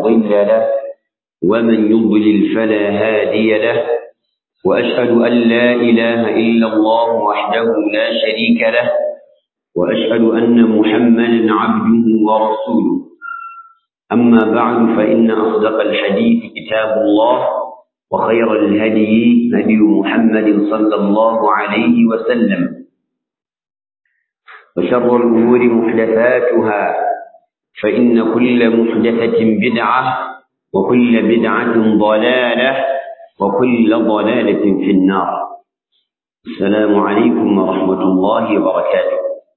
مضل له ومن يضلل فلا هادي له وأشهد أن لا إله إلا الله وحده لا شريك له وأشهد أن محمدا عبده ورسوله أما بعد فإن أصدق الحديث كتاب الله وخير الهدي هدي محمد صلى الله عليه وسلم وشر الأمور محدثاتها فإن كل محدثة بدعة وكل بدعة ضلالة وكل ضلالة في النار السلام عليكم ورحمة الله وبركاته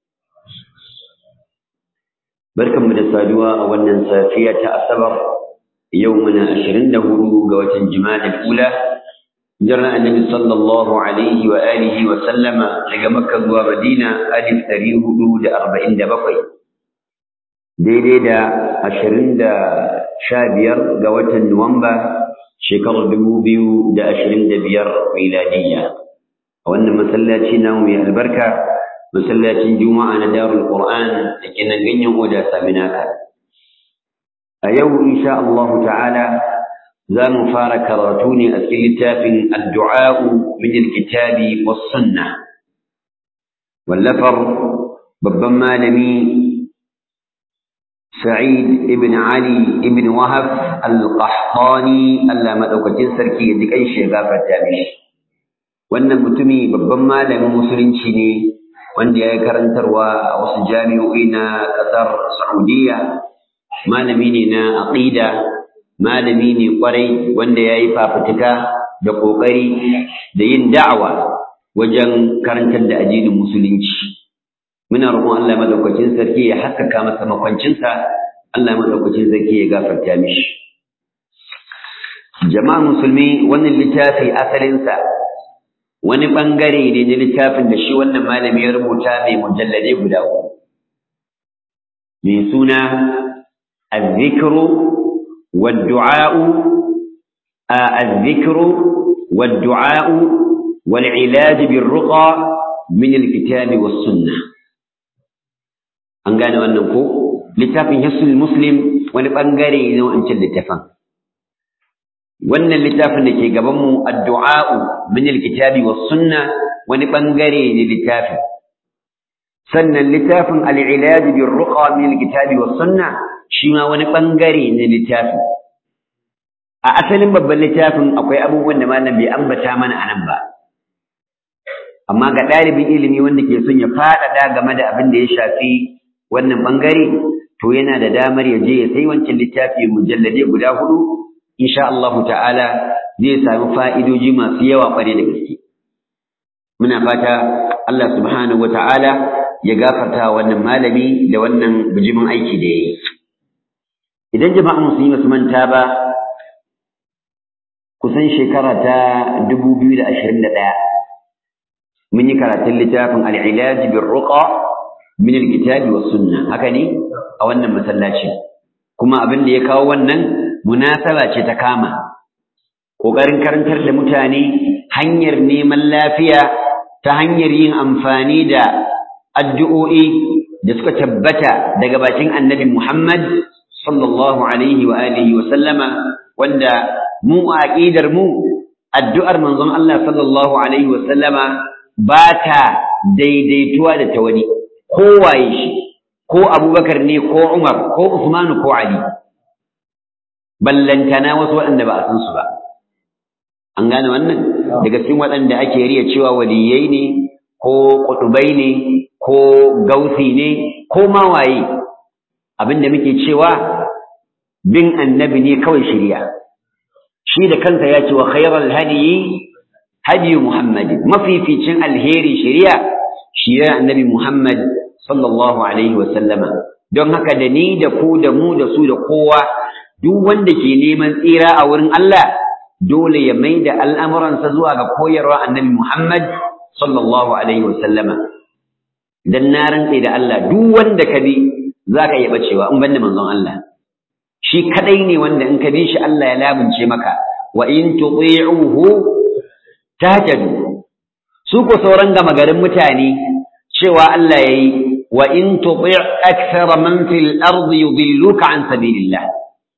barkanmu da saduwa a wannan safiya ta asabar yau muna ashirin da hudu ga watan jima'a ula jiran annabi sallallahu alaihi wa alihi wa sallama daga makka zuwa madina alif ɗari hudu da arba'in da bakwai daidai da ashirin da sha biyar ga watan nuwamba shekarar dubu biyu da ashirin da biyar miladiyya a wannan masallaci namu mai albarka masallacin juma'a na darul qur'an da ke nan ganyen oda saminaka a yau insha Allah ta'ala za mu fara karatu ne a cikin littafin addu'a'u min alkitabi was sunna wallafar babban malami Sa'id ibn Ali ibn Wahab al-Qahtani Allah madaukakin sarki ya ji kanshi ya gafarta mishi wannan mutumi babban malamin musulunci ne wanda ya yi karantarwa a wasu jami'o'i na ƙasar Saudiya, malami ne na aƙida, malami ne ƙwarai wanda ya yi fafutuka da ƙoƙari da yin da'awa wajen karantar da addinin musulunci. Muna roƙon Allah madaukakin sarki ya haskaka masa makwancinsa, Allah madaukakin sarki ya gafarta mishi. Jama'a musulmi wannan littafi asalinsa wani ɓangare ne na littafin da shi wannan malami ya rubuta mai mujallade guda uku mai suna azzikru waddu'a'u azzikru waddu'a'u wal ilaj bir ruqa min alkitab was sunnah an gane wannan ko littafin hisnul muslim wani ɓangare ne wancan littafin wannan littafin da ke gabanmu addu'a'u min alkitabi was sunna wani bangare ne littafin sannan littafin al-ilaj bir ruqa min alkitabi was sunna shi ma wani bangare ne littafin a asalin babban littafin akwai abubuwan da malam bai ambata mana anan ba amma ga ɗalibin ilimi wanda ke son ya faɗaɗa game da abin da ya shafi wannan bangare to yana da damar ya je ya sai wancan littafi mujallade guda hudu insha Allah ta'ala zai sami fa'idoji masu yawa ƙware da gaske. Muna fata Allah subhanahu wa ta'ala ya gafarta wannan malami da wannan bijimin aiki da ya yi. Idan jama'a musulmi su manta ba, kusan shekara ta dubu biyu da ashirin da ɗaya, mun yi karatun littafin al'ilaji bin ruƙa min alkitabi wa sunna haka ne a wannan masallaci kuma abin da ya kawo wannan munasaba ce ta kama ƙoƙarin karantar da mutane hanyar neman lafiya ta hanyar yin amfani da addu'o'i da suka tabbata daga bakin annabi Muhammad sallallahu alaihi wa alihi wa sallama wanda mu a aqidar mu addu'ar manzon Allah sallallahu alaihi wa sallama ba ta daidaituwa da ta wani kowaye shi ko Abubakar ne ko Umar ko Usman ko Ali ballantana wasu waɗanda ba a san su ba an gane wannan daga cikin waɗanda ake riya cewa waliyai ne ko ƙutubai ne ko gausi ne ko ma waye abinda muke cewa bin annabi ne kawai shirya shi da kansa ya ce wa khairal hadiyi hadiyu muhammadin mafificin alheri shirya shirya annabi muhammad sallallahu alaihi wa sallama don haka da ni da ku da mu da su da kowa duk wanda ke neman tsira a wurin Allah dole ya mai da al'amuransa zuwa ga koyarwa annabi Muhammad sallallahu Alaihi wasallama. Dan na rantse da Allah duk wanda ka bi za ka iya ɓacewa in banda manzon Allah. Shi kaɗai ne wanda in ka bi shi Allah ya labince maka wa in tuɗi'uhu tahtadu. Su ko sauran gama garin mutane cewa Allah ya yi wa in tuɗi' akthara man fil ardi yudilluka an sabilillah.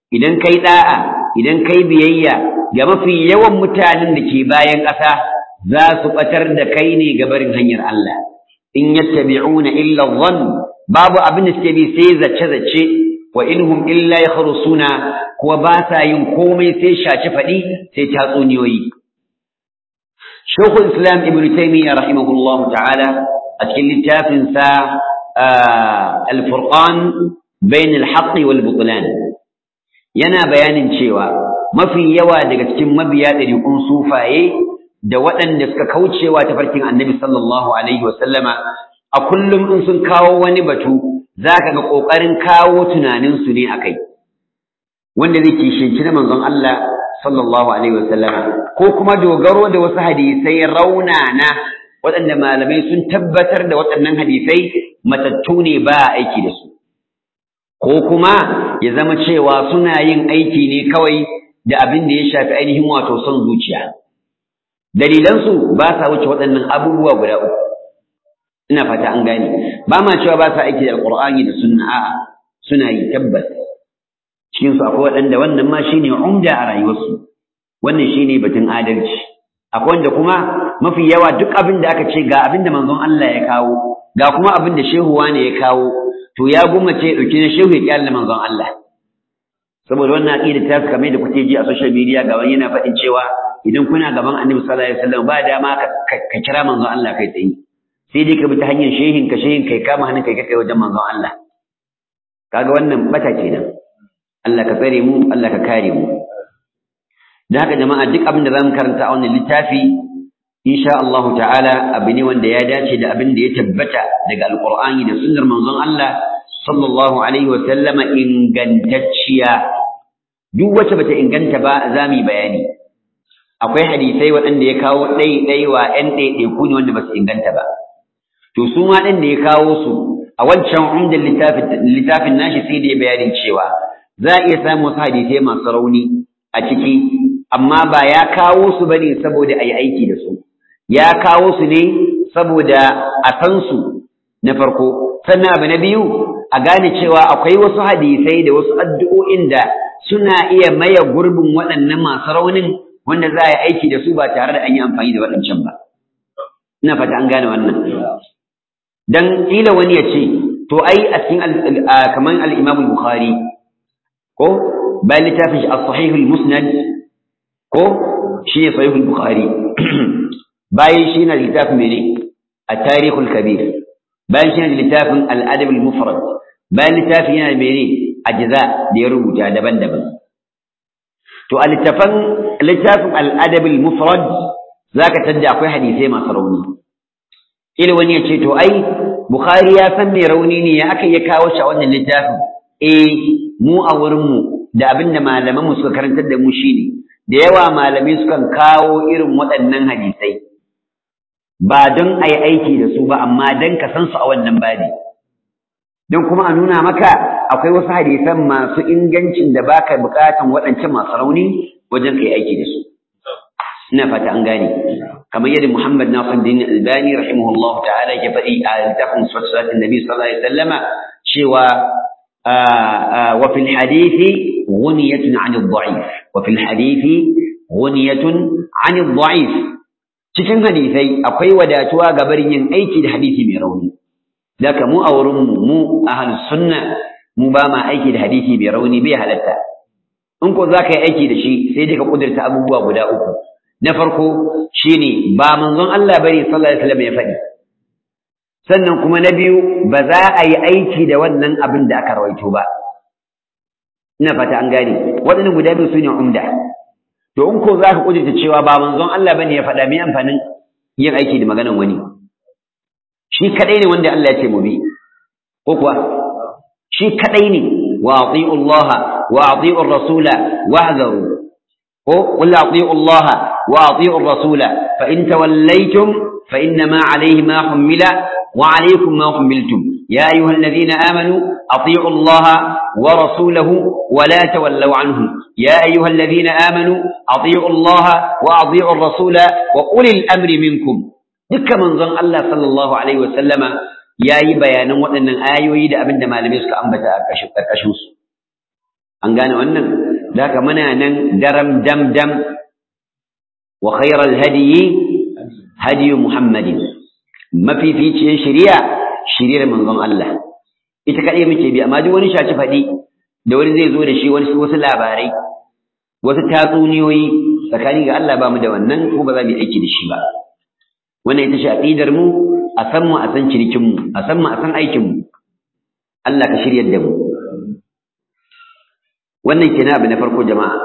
idan kai da'a idan kai biyayya ga mafi yawan mutanen da ke bayan ƙasa za su batar da kai ne ga barin hanyar Allah in yattabi'una illa dhann babu abin da suke bi sai zace zace wa inhum illa yakhrusuna kuwa ba sa yin komai sai shaci faɗi sai tatsuniyoyi Shekul Islam Ibn Taymiyyah rahimahullahu ta'ala a cikin littafin sa Al-Furqan bain al-haqq wal butlan yana bayanin cewa mafi yawa daga cikin mabiya ɗariƙun sufaye da waɗanda suka kaucewa tafarkin Annabi sallallahu alaihi wa sallama a kullum in sun kawo wani batu zaka ga ƙoƙarin kawo tunaninsu ne akai wanda zai kishinci na manzon Allah sallallahu alaihi wa sallama ko kuma dogaro da wasu hadisai raunana waɗanda malamai sun tabbatar da waɗannan hadisai matattu ne ba a aiki da su ko kuma ya zama cewa suna yin aiki ne kawai da abin da ya shafi ainihin wato son zuciya dalilansu ba sa wuce waɗannan abubuwa guda uku ina fata an gane ba ma cewa ba sa aiki da alƙur'ani da sunna a'a suna yi tabbas cikin su akwai waɗanda wannan ma shine umda a rayuwarsu wannan shine batun adalci akwai wanda kuma mafi yawa duk abin da aka ce ga abin da manzon Allah ya kawo ga kuma abin da shehu wane ya kawo to ya gumace ya dauki na shehu ya kyalle manzon Allah saboda wannan aqida ta kamar da kuke ji a social media ga wani yana faɗin cewa idan kuna gaban Annabi sallallahu alaihi wasallam ba dama ka kira manzon Allah kai tsaye sai dai ka bi ta hanyar shehin ka shehin kai kama hannun kai kai wajen manzon Allah kaga wannan bata kenan Allah ka tsare mu Allah ka kare mu da haka jama'a duk abin da zamu karanta a wannan littafi insha Allah ta'ala abu ne wanda ya dace da abin da ya tabbata daga alqur'ani da sunnar manzon Allah sallallahu alaihi wa sallama ingantacciya duk wacce bata inganta ba za mu bayani akwai hadisai waɗanda ya kawo ɗai wa ƴan ɗaiɗaiku ne wanda ba su inganta ba to su ma ɗin da ya kawo su a wancan umdan littafin nashi sai da ya bayanin cewa za a iya samun wasu hadisai masu rauni a ciki amma ba ya kawo su bane saboda a yi aiki da su ya kawo su ne saboda a san su na farko sannan abu na biyu a gane cewa akwai wasu hadisai da wasu addu'o'in da suna iya maye gurbin waɗannan masu raunin wanda za a yi aiki da su ba tare da an yi amfani da waɗancan ba ina fata an gane wannan dan kila wani ya ce to ai a cikin kamar al-Imam Bukhari ko bayan littafin shi as-Sahih al-Musnad ko shi ne Sahih al-Bukhari bayan shi na littafin mene at-Tarikh al-Kabir bayan shi na littafin al-Adab al-Mufrad bayan littafin yana mene ajza da ya rubuta daban-daban to a littafin littafin al-Adab al-Mufrad zaka tadda akwai hadisai masu rauni ila wani ya ce to ai Bukhari ya san mai rauni ne ya aka ya kawo shi a wannan littafin eh mu a wurin mu da abinda malaman mu suka karantar da mu shine da yawa malamai sukan kawo irin waɗannan hadisai ba don a yi aiki da su ba amma don ka san su a wannan babi don kuma a nuna maka akwai wasu hadisan masu ingancin da baka buƙatan waɗancan masu rauni wajen ka yi aiki da su ina fata an gane kamar yadda Muhammad Nasiruddin Albani rahimahullah ta'ala ke faɗi a littafin Salatin Nabi sallallahu alaihi wasallama cewa wa fil hadithi ghniyatun 'an ad-da'if wa fil hadithi ghniyatun 'an ad-da'if cikin hadisai akwai wadatuwa ga barin yin aiki da hadisi mai rauni daga mu a wurin mu mu ahlus sunna mu ba ma aiki da hadisi mai rauni bai halatta in ko za ka yi aiki da shi sai dai ka kudurta abubuwa guda uku na farko shine ba manzon Allah bane sallallahu alaihi wasallam ya faɗi sannan kuma na biyu ba za a yi aiki da wannan abin da aka rawaito ba ina fata an gane waɗannan guda biyu su ne umda to in ko za ka kudurta cewa ba manzon Allah bane ya faɗa me amfanin yin aiki da maganan wani shi kadai ne wanda Allah ya ce mu bi ko kuwa shi kadai ne wa ati'u Allah wa ati'u rasula wahzaru ko qul ati'u Allah wa ati'u rasula fa in tawallaytum fa innama alayhi ma humila wa alaykum ma humiltum ya ayyuhalladhina amanu ati'u Allah wa rasulahu wa la tawallaw anhu ya ayyuhalladhina amanu ati'u Allah wa ati'u rasula wa ulil amri minkum dukkan manzon Allah sallallahu alaihi wasallama ya yi bayanan waɗannan ayoyi da abin da malamai suka ambata a ƙarƙashin su an gane wannan da haka muna nan daram dam dam wa khairal hadiyi hadiyu muhammadin mafificiyar shari'a shari'ar manzon Allah ita kaɗai muke bi amma duk wani shaci faɗi da wani zai zo da shi wani wasu labarai wasu tatsuniyoyi tsakani ga Allah ba mu da wannan ko ba za mu yi aiki da shi ba wannan ita ce aqidar mu a san mu a san cinikin mu a san mu a san aikin mu Allah ka shiryar da mu wannan kenan abu na farko jama'a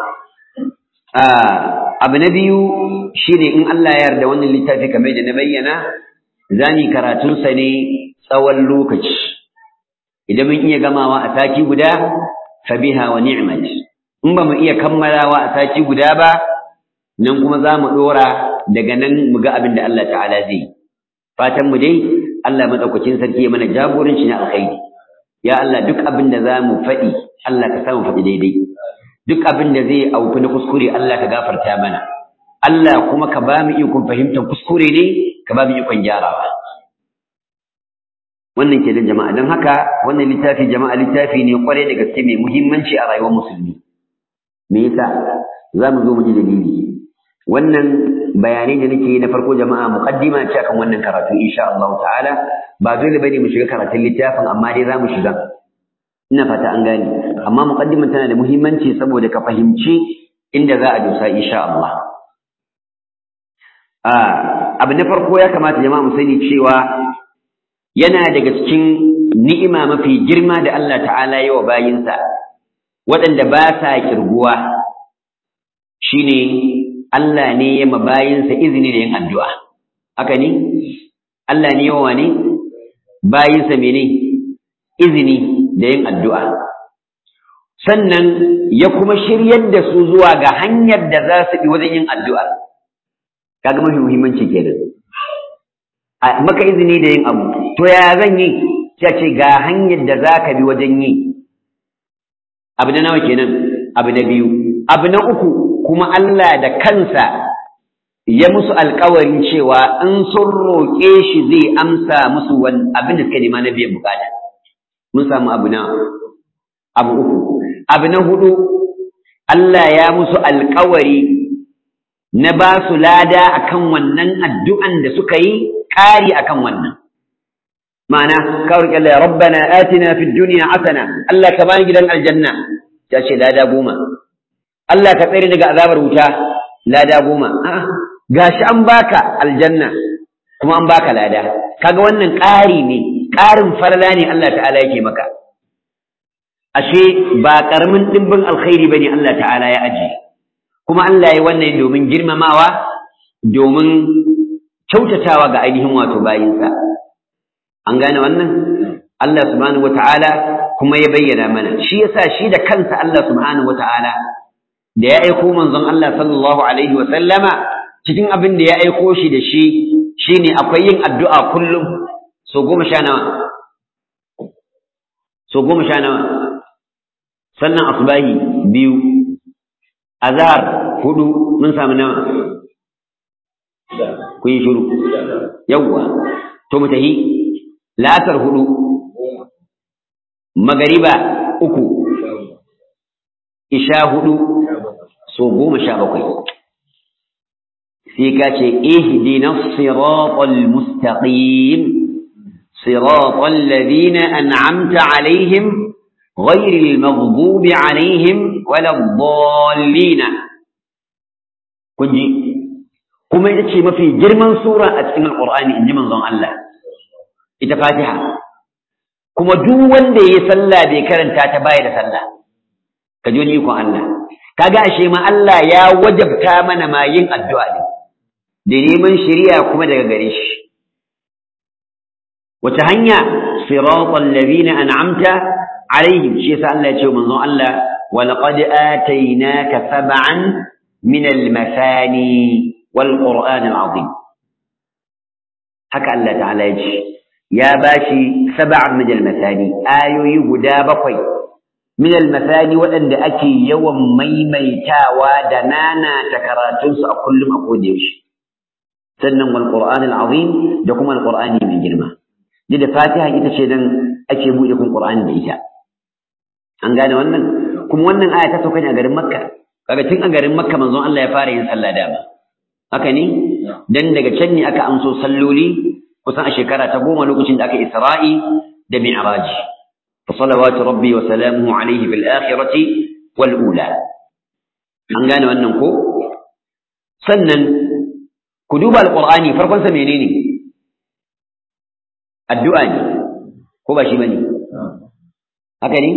abu na biyu shine in Allah ya yarda wannan littafi kamar da na bayyana zani karatun sa ne tsawon lokaci idan mun iya gamawa a sati guda fa biha wa ni'mat in ba mu iya kammalawa a sati guda ba nan kuma za mu dora daga nan mu ga abin da Allah ta'ala zai fatan mu dai Allah madaukakin sarki ya mana jagoranci na alkhairi ya Allah duk abin da za mu faɗi Allah ka samu faɗi daidai duk abin da zai auku na kuskure Allah ka gafarta mana Allah kuma ka ba mu ikon fahimtar kuskure ne ka ba mu ikon gyarawa wannan ke da jama'a don haka wannan littafi jama'a littafi ne kwarai da gaske mai muhimmanci a rayuwar musulmi me yasa za mu zo mu ji dalili wannan bayanai da nake na farko jama'a muqaddima ce akan wannan karatu insha Allah ta'ala ba dole bane mu shiga karatun littafin amma dai za mu shiga ina fata an gane amma muqaddiman tana da muhimmanci saboda ka fahimci inda za a dosa insha Allah abu na farko ya kamata jama'a mu sani cewa yana daga cikin ni'ima mafi girma da Allah ta'ala yi wa bayinsa waɗanda ba sa kirguwa shine Allah ne ya ma bayinsa izini da yin addu'a haka ne Allah ne yawa ne bayinsa mene izini da yin addu'a sannan ya kuma shiryar da su zuwa ga hanyar da za su bi wajen yin addu'a kaga mafi muhimmanci kenan maka izini da yin abu to ya zan yi sai ce ga hanyar da za ka bi wajen yi abu na nawa kenan abu na biyu abu na uku kuma Allah da kansa ya musu alkawarin cewa in sun roƙe shi zai amsa musu abin da suka nema na biyan bukata mun samu abu na abu uku abu na hudu Allah ya musu alkawari na ba su lada akan wannan addu'an da suka yi ƙari akan wannan ma'ana kawar ƙyalla rabbana atina fid duniya hasana Allah ka bani gidan aljanna ta ce lada goma Allah ka tsere daga azabar wuta lada goma gashi an baka aljanna kuma an baka lada kaga wannan ƙari ne ƙarin falala ne Allah ta'ala yake maka ashe ba ƙaramin ɗimbin alkhairi bane Allah ta'ala ya aje kuma Allah ya wannan domin girmamawa domin kyautatawa ga ainihin wato bayinsa an gane wannan Allah subhanahu wata'ala kuma ya bayyana mana shi yasa shi da kansa Allah subhanahu wata'ala da ya aiko manzon Allah sallallahu alaihi wa sallama cikin abin da ya aiko shi da shi shine akwai yin addu'a kullum so goma sha nawa so goma sha nawa sannan asbahi biyu azhar hudu mun samu nawa kun yi shiru yawwa to mu tahi la'asar hudu magariba uku isha hudu so goma sha bakwai sai ka ce ihdina siratal mustaqim siratal ladina an'amta alaihim غير المغضوب عليهم ولا الضالين kunji kuma ita ce mafi girman sura a cikin alqur'ani inji manzon Allah ita fatiha kuma duk wanda yayi sallah bai karanta ta baya da sallah ka ji wani ikon Allah kaga ashe ma Allah ya wajabta mana ma yin addu'a ne da neman shari'a kuma daga gare shi wace hanya siratal ladina an'amta alaihim shi yasa Allah ya ce manzon Allah wa laqad atainaka sab'an min al-masani wal qur'an al-azim haka Allah ta'ala ya ce ya bashi sab'an min al-masani ayoyi guda bakwai min al-masani waɗanda ake yawan maimaitawa da nana ta karatunsu a kullum a kodayaushe sannan wal qur'an al-azim da kuma al-qur'ani mai girma da fatiha ita ce dan ake buɗe kun qur'ani da ita an gane wannan kuma wannan aya ta sauka ne a garin Makka kaga tun a garin Makka manzon Allah ya fara yin sallah dama haka ne dan daga can ne aka amso salloli kusan a shekara ta goma lokacin da aka Isra'i da Mi'raj fa salawatu rabbi wa salamuhu alayhi fil akhirati wal ula an gane wannan ko sannan ku duba alqur'ani farkon sa menene addu'a ne ko ba shi bane haka ne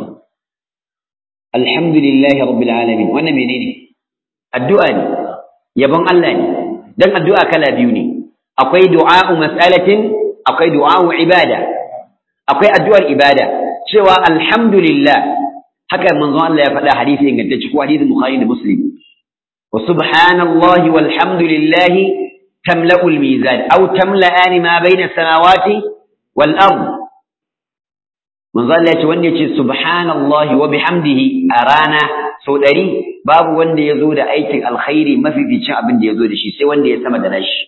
alhamdulillahi rabbil alamin wannan menene addu'a ne yabon Allah ne dan addu'a kala biyu ne akwai du'a'u mas'alatin akwai du'a'u ibada akwai addu'ar ibada cewa alhamdulillah haka manzon Allah ya faɗa hadisi ingantacce ko hadisin Bukhari da Muslim wa subhanallahi walhamdulillahi tamla'ul mizan aw tamla'ani ma bayna samawati wal ard manzon Allah ya ce wanda ya ce subhanallahi wa bihamdihi a rana sau ɗari babu wanda ya zo da aikin alkhairi mafificin abin da ya zo da shi sai wanda ya sama da nashi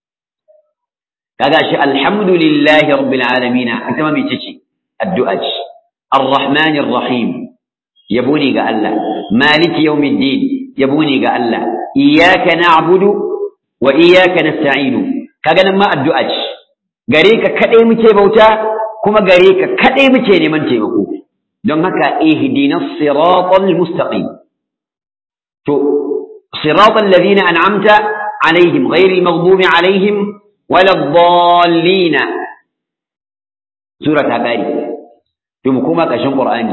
kaga shi alhamdulillahi rabbil alamin ita ma mece ce addu'a ce arrahmanir rahim yabo ne ga Allah maliki yawmiddin yabo ne ga Allah iyyaka na'budu wa iyyaka nasta'inu kaga nan ma addu'a ce gare ka kadai muke bauta kuma gare ka kadai muke neman taimako don haka ihdinas siratal mustaqim to siratal ladina an'amta alaihim ghairil maghdubi alaihim wala dhallina sura ta kare to mu koma ƙarshen qur'ani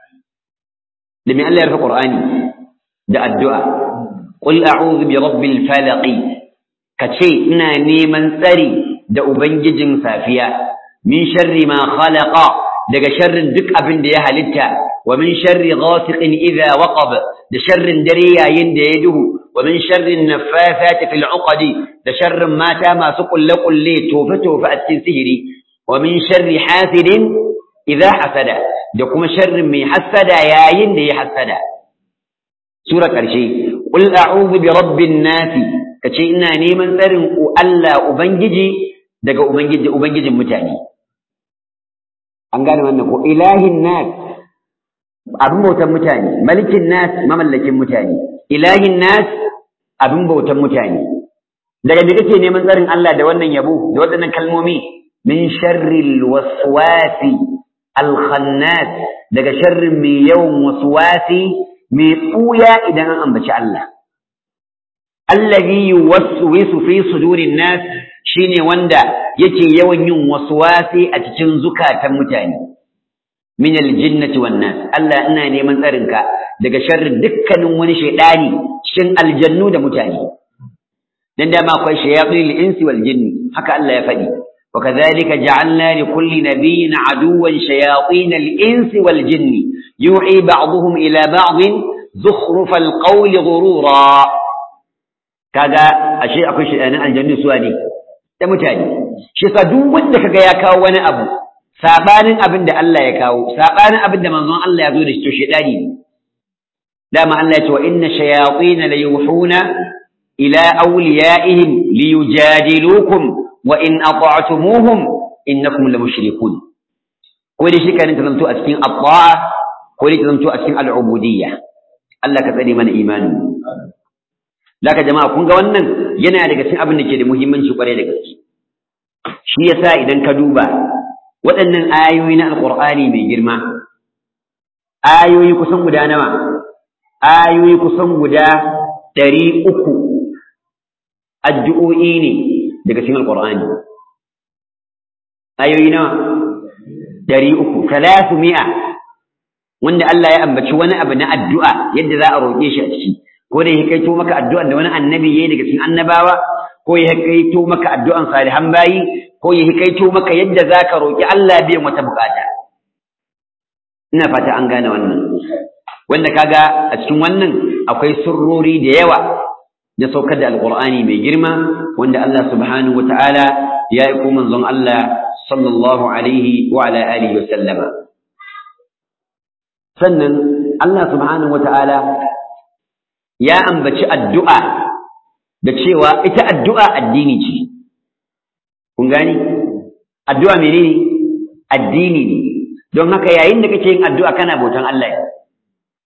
da me Allah ya rufe qur'ani da addu'a qul a'udhu bi rabbil falaq kace ina neman tsari da ubangijin safiya min sharri ma khalaqa daga sharrin duk abin da ya halitta wa min sharri ghasiqin idha waqab da sharrin dare yayin da ya duhu wa min sharri naffafati fil uqadi da sharrin mata masu kulle kulle tofe tofe a cikin sihiri wa min sharri hasidin idha hasada da kuma sharrin mai hasada yayin da ya hasada sura karshe qul a'udhu bi rabbin nas kace ina neman tsarin Allah ubangiji daga ubangiji ubangijin mutane an gane wannan ko ilahin nas abin bautan mutane malikin nas mamallakin mutane ilahin nas abin bautan mutane daga me kake neman tsarin Allah da wannan yabo da waɗannan kalmomi min sharril waswasi alkhannas daga sharrin mai yawan waswasi mai tsuya idan an ambaci Allah allazi yuwaswisu fi sudurin nas shine wanda yake yawan yin waswasi a cikin zukatan mutane min aljinnati wan nas Allah ina neman tsarinka daga sharrin dukkanin wani shaydani cikin aljannu da mutane dan da ma akwai shayatin insi wal jinni haka Allah ya faɗi wa kadhalika ja'alna li kulli nabiyyin aduwwan shayatin al insi wal jinni yu'i ba'dhum ila ba'd zukhruf al qawli ghurura kaga ashe akwai shaydanin aljannu suwa ne da mutane shi sa duk wanda kaga ya kawo wani abu sabanin abin da Allah ya kawo sabanin abin da manzon Allah ya zo da shi to shedani ne dama Allah ya ce wa inna shayatin la yuhuna ila awliyaihim liyujadilukum wa in ata'tumuhum innakum la mushrikun ko dai shi kan ta zanto a cikin at-ta'a ko dai ta zanto a cikin al-ubudiyya Allah ka tsare mana imanin Laka jama'a kun ga wannan yana daga cikin abin da ke da muhimmanci kwarai da gaske shi yasa idan ka duba waɗannan ayoyi na alƙur'ani mai girma ayoyi kusan guda nawa ayoyi kusan guda ɗari uku addu'o'i ne daga cikin alƙur'ani ayoyi nawa ɗari uku talatu mi'a wanda Allah ya ambaci wani abu na addu'a yadda za a roƙe shi a ciki ko da ya kaito maka addu'an da wani annabi yayi daga cikin annabawa ko ya kaito maka addu'an salihan bayi ko ya kaito maka yadda zaka roki Allah biyan wata bukata ina fata an gane wannan wanda kaga a cikin wannan akwai sirrori da yawa da saukar da alqur'ani mai girma wanda Allah subhanahu wataala ya yi manzon Allah sallallahu alaihi wa ala alihi wa sallama sannan Allah subhanahu wataala ya ambaci addu'a da cewa ita addu'a addini ce. Kun gani? Addu'a menene? Addini ne. Don haka yayin da kake yin addu'a kana bautan Allah ne.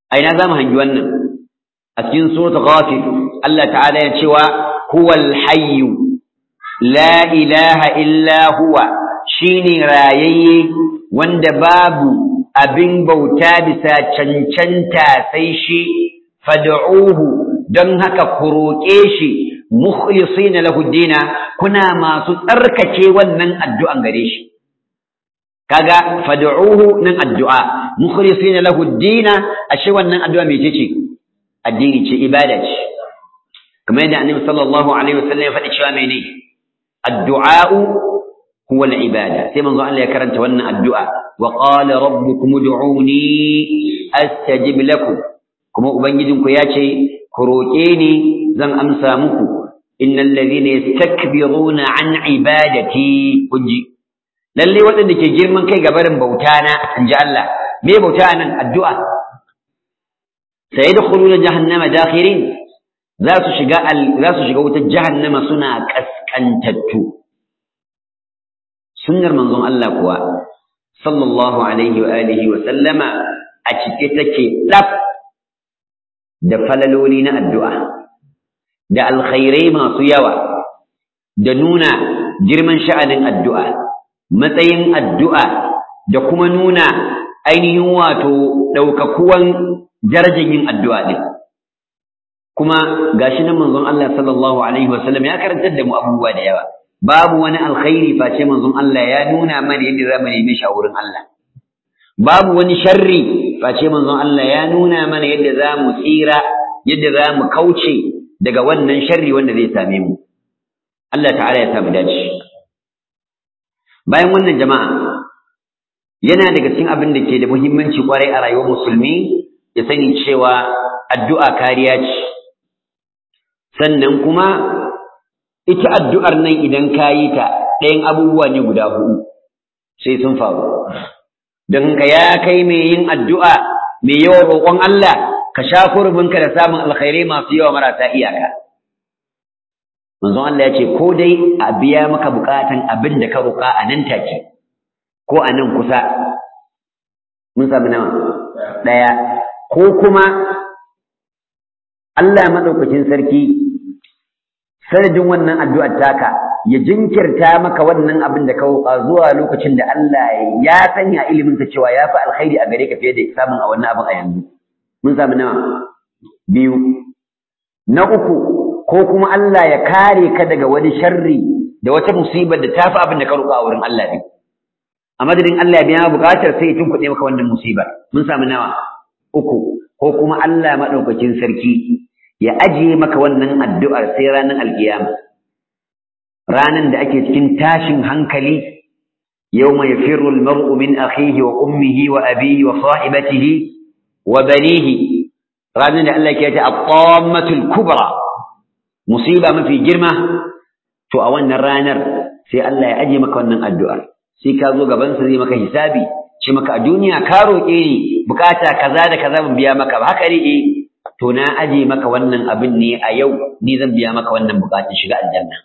a ina za mu hangi wannan a cikin suratul ghafir Allah ta'ala ya cewa huwal hayyu la ilaha illa huwa shine rayayye wanda babu abin bauta bisa cancanta sai shi fad'uhu don haka ku roƙe shi mukhlisina lahu dina kuna masu tsarkake wannan addu'an gare shi kaga fad'uhu nan addu'a mukhlisina lahu dina ashe wannan addu'a mece ce addini ce ibada ce kamar yadda annabi sallallahu alaihi wasallam ya faɗi cewa mene addu'a huwa al-ibada sai manzo Allah ya karanta wannan addu'a wa qala rabbukum ud'uni astajib lakum kuma ubangijinku ya ce ku roƙe ni zan amsa muku innal ladhina yastakbiruna an ibadati kunji lalle waɗanda ke girman kai ga barin bauta na inji Allah me bauta nan addu'a sayadkhuluna jahannama dakhirin za su shiga za su shiga wutar jahannama suna kaskantattu sunnar manzon Allah kuwa sallallahu alaihi wa alihi wa sallama a cike take daf da falaloli na addu'a da alkhairai masu yawa da nuna girman sha'anin addu'a matsayin addu'a da kuma nuna ainihin wato ɗaukakuwan darajar yin addu'a ɗin kuma gashi nan manzon Allah sallallahu alaihi wasallam ya karantar da mu abubuwa da yawa babu wani alkhairi face manzon Allah ya nuna mana yadda za mu nemi wurin Allah babu wani sharri face manzon Allah ya nuna mana yadda za mu tsira yadda za mu kauce daga wannan sharri wanda zai same mu Allah ta'ala ya samu dace bayan wannan jama'a yana daga cikin abin da ke da muhimmanci kwarai a rayuwar musulmi ya sani cewa addu'a kariya ce sannan kuma ita addu'ar nan idan ka yi ta ɗayan abubuwa ne guda huɗu sai sun faru don ka ya kai mai yin addu'a mai yawan roƙon Allah ka sha kurbinka da samun alkhairai masu yawa marasa iyaka manzon Allah ya ce ko dai a biya maka bukatan abin da ka roƙa a nan take ko a nan kusa mun sami nawa ɗaya ko kuma Allah maɗaukacin sarki sanadin wannan addu'ar taka ya jinkirta maka wannan abin da ka roƙa zuwa lokacin da Allah ya sanya iliminsa cewa ya fi alkhairi a gare ka fiye da samun a wannan abin a yanzu mun sami nawa biyu na uku ko kuma Allah ya kare ka daga wani sharri da wata musibar da tafi abin da ka roƙa a wurin Allah ne a madadin Allah ya biya buƙatar sai ya tunkuɗe maka wannan musibar mun samu nawa uku ko kuma Allah maɗaukakin sarki ya ajiye maka wannan addu'ar sai ranar alkiyama ranar da ake cikin tashin hankali yawma yafirru al-mar'u min akhihi wa ummihi wa abihi wa sahibatihi wa banihi ranar da Allah ke ta at-tammatul kubra musiba mafi girma to a wannan ranar sai Allah ya aje maka wannan addu'ar sai ka zo gaban sa zai maka hisabi ce maka a duniya ka roƙe ni bukata kaza da kaza ban biya maka ba haka ne eh to na aje maka wannan abin ne a yau ni zan biya maka wannan bukatun shiga aljanna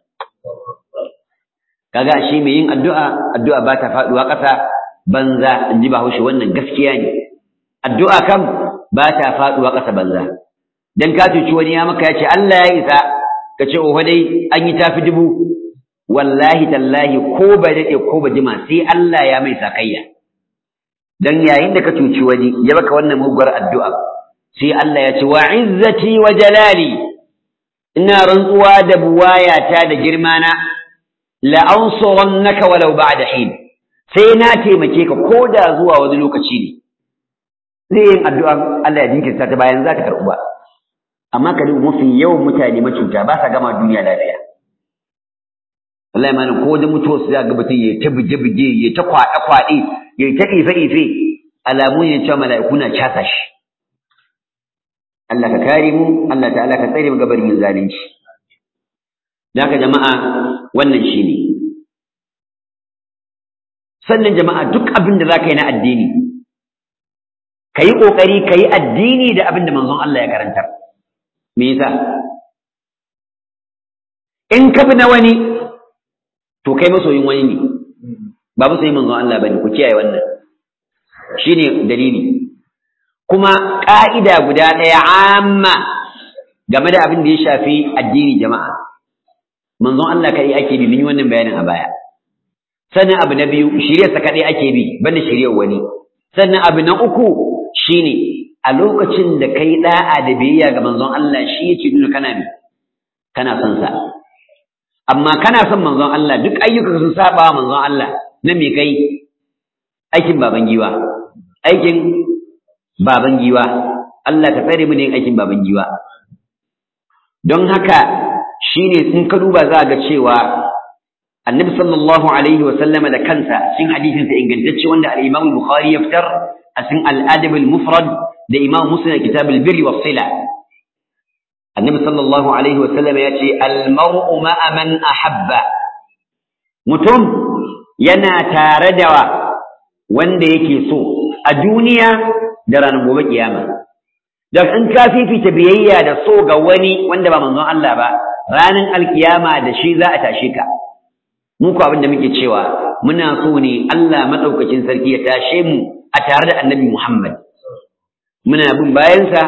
kaga shi mai yin addu'a addu'a ba ta faduwa ƙasa banza in ji bahaushe wannan gaskiya ne addu'a kam ba ta faduwa ƙasa banza dan ka cuci wani ya maka ya ce Allah ya isa ka ce oho dai an yi tafi dubu wallahi tallahi ko ba daɗe ko ba jima sai Allah ya mai sakayya dan yayin da ka cuci wani ya baka wannan muguwar addu'a sai Allah ya ce wa izzati wa jalali ina rantsuwa da buwayata da girmana la ansurannaka walau ba'da hin sai na taimake ka ko da zuwa wani lokaci ne zai yin addu'a Allah ya jinkirta ta bayan zaka karɓu ba amma ka duba mafi yawan mutane macuta ba sa gama duniya lafiya wallahi malam ko da mutuwa su ga mutum ya ta buge buge ya ta kwaɗe kwaɗe ya ta ife ife alamu ne cewa mala'iku na casa shi Allah ka kare mu Allah ta'ala ka tsare mu gabar yin zalunci dan haka jama'a wannan shine sannan jama'a duk abin da zaka yi na addini kayi kokari kayi addini da abin da manzon Allah ya karantar me yasa in ka bi na wani to kai masoyin wani ne ba masoyin manzon Allah bane ku kiyaye wannan shine dalili kuma ƙa'ida guda ɗaya amma game da abin da ya shafi addini jama'a manzon Allah kai ake bi mun yi wannan bayanin a baya sannan abu na biyu shiryarsa kaɗai ake bi banda shiryar wani sannan abu na uku shine a lokacin da kai da'a da biyayya ga manzon Allah shi yake nuna kana ne kana son sa amma kana son manzon Allah duk ayyuka sun saba manzon Allah na me kai aikin baban giwa aikin baban giwa Allah ka tsare mu da yin aikin baban giwa don haka shine in ka duba za ga cewa annabi sallallahu alaihi wa sallama da kansa cikin hadisin sa ingantacce wanda al-Imam Bukhari ya fitar a cikin al-Adab al-Mufrad da Imam Muslim kitab al-Birr wa sila annabi sallallahu alaihi wa sallama ya ce al-mar'u ma'a man ahabba mutum yana tare da wanda yake so a duniya da ranar gobe kiyama don in ka fifita biyayya da so ga wani wanda ba manzon Allah ba ranar alkiyama da shi za a tashe ka mu ko abin da muke cewa muna so ne Allah madaukakin sarki ya tashe mu a tare da Annabi Muhammad muna bin bayansa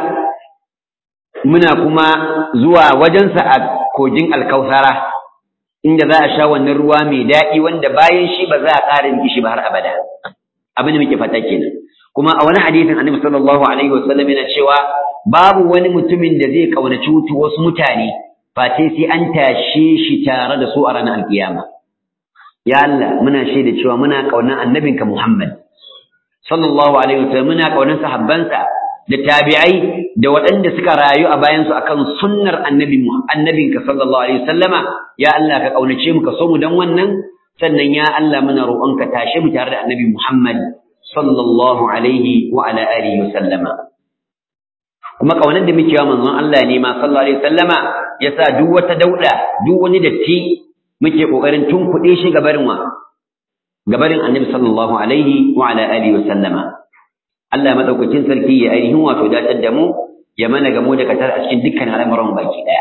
muna kuma zuwa wajensa a kogin alkausara inda za a sha wannan ruwa mai daɗi wanda bayan shi ba za a ƙara yin shi ba har abada abin da muke fata kenan kuma a wani hadisin Annabi sallallahu alaihi wasallam yana cewa babu wani mutumin da zai kaunaci wutu wasu mutane face sai an tashe shi tare da su a ranar alkiyama ya Allah muna shaida cewa muna kaunar annabinka Muhammad sallallahu alaihi wasallam muna kaunar sahabbansa da tabi'ai da waɗanda suka rayu a bayansu akan sunnar annabi annabinka sallallahu alaihi wasallama ya Allah ka kaunace mu ka so mu dan wannan sannan ya Allah muna roƙonka tashe mu tare da annabi Muhammad sallallahu alaihi wa ala alihi wasallama kuma kaunar da muke wa manzon Allah ne ma sallallahu alaihi wasallama yasa duk wata dauda duk wani datti muke kokarin tunkuɗe shi gabarin wa gabarin annabi sallallahu alaihi wa ala alihi wasallama Allah madaukakin sarki ya ainihin wato datar da mu ya mana gamo da katar a cikin dukkan al'amuran baki daya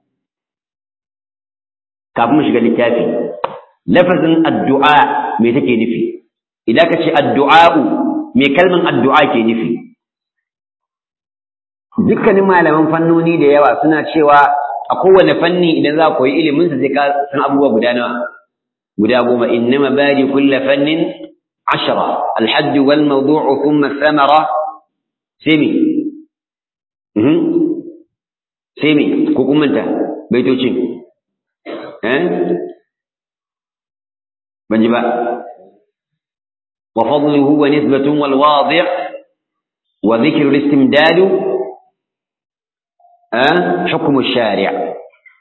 kafin mu shiga littafi lafazin addu'a me take nufi idan ka ce addu'a'u me kalman addu'a ke nufi dukkanin malaman fannoni da yawa suna cewa a kowane fanni idan za ku yi ilimin sa sai ka san abubuwa guda nawa guda goma innama bari kulla fannin ashara alhadd wal mawdu'u thumma thamara semi mhm semi ko kuma ta baitocin eh ban ji ba wa fadluhu wa nisbatun wal wadi' wa dhikru al-istimdad hukumu shari'a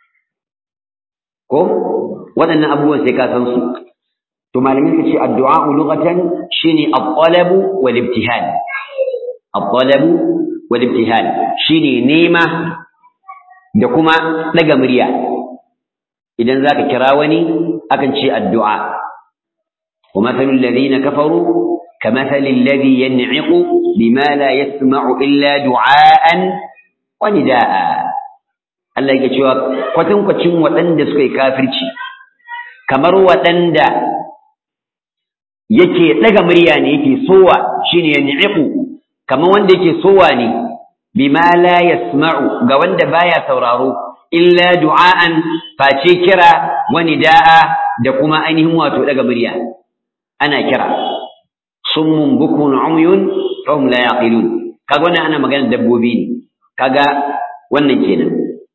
ko waɗannan abubuwan sai ka san su to malamin ka ce addu'a lughatan shine at-talab wal ibtihal at-talab wal ibtihal shine nema da kuma daga murya idan zaka kira wani akan ce addu'a wa mathalul ladina kafaru كمثل الذي ينعق بما لا يسمع إلا دعاء wani da'a Allah yake cewa kwatankwacin waɗanda suka yi kafirci kamar waɗanda yake ɗaga murya ne yake sowa shine ya ni'iku kamar wanda yake sowa ne bima la yasma'u ga wanda baya sauraro illa du'a'an face kira wani da'a da kuma ainihin wato ɗaga murya ana kira summun bukun umyun fahum la yaqilun kaga wannan ana magana dabbobi ne kaga wannan kenan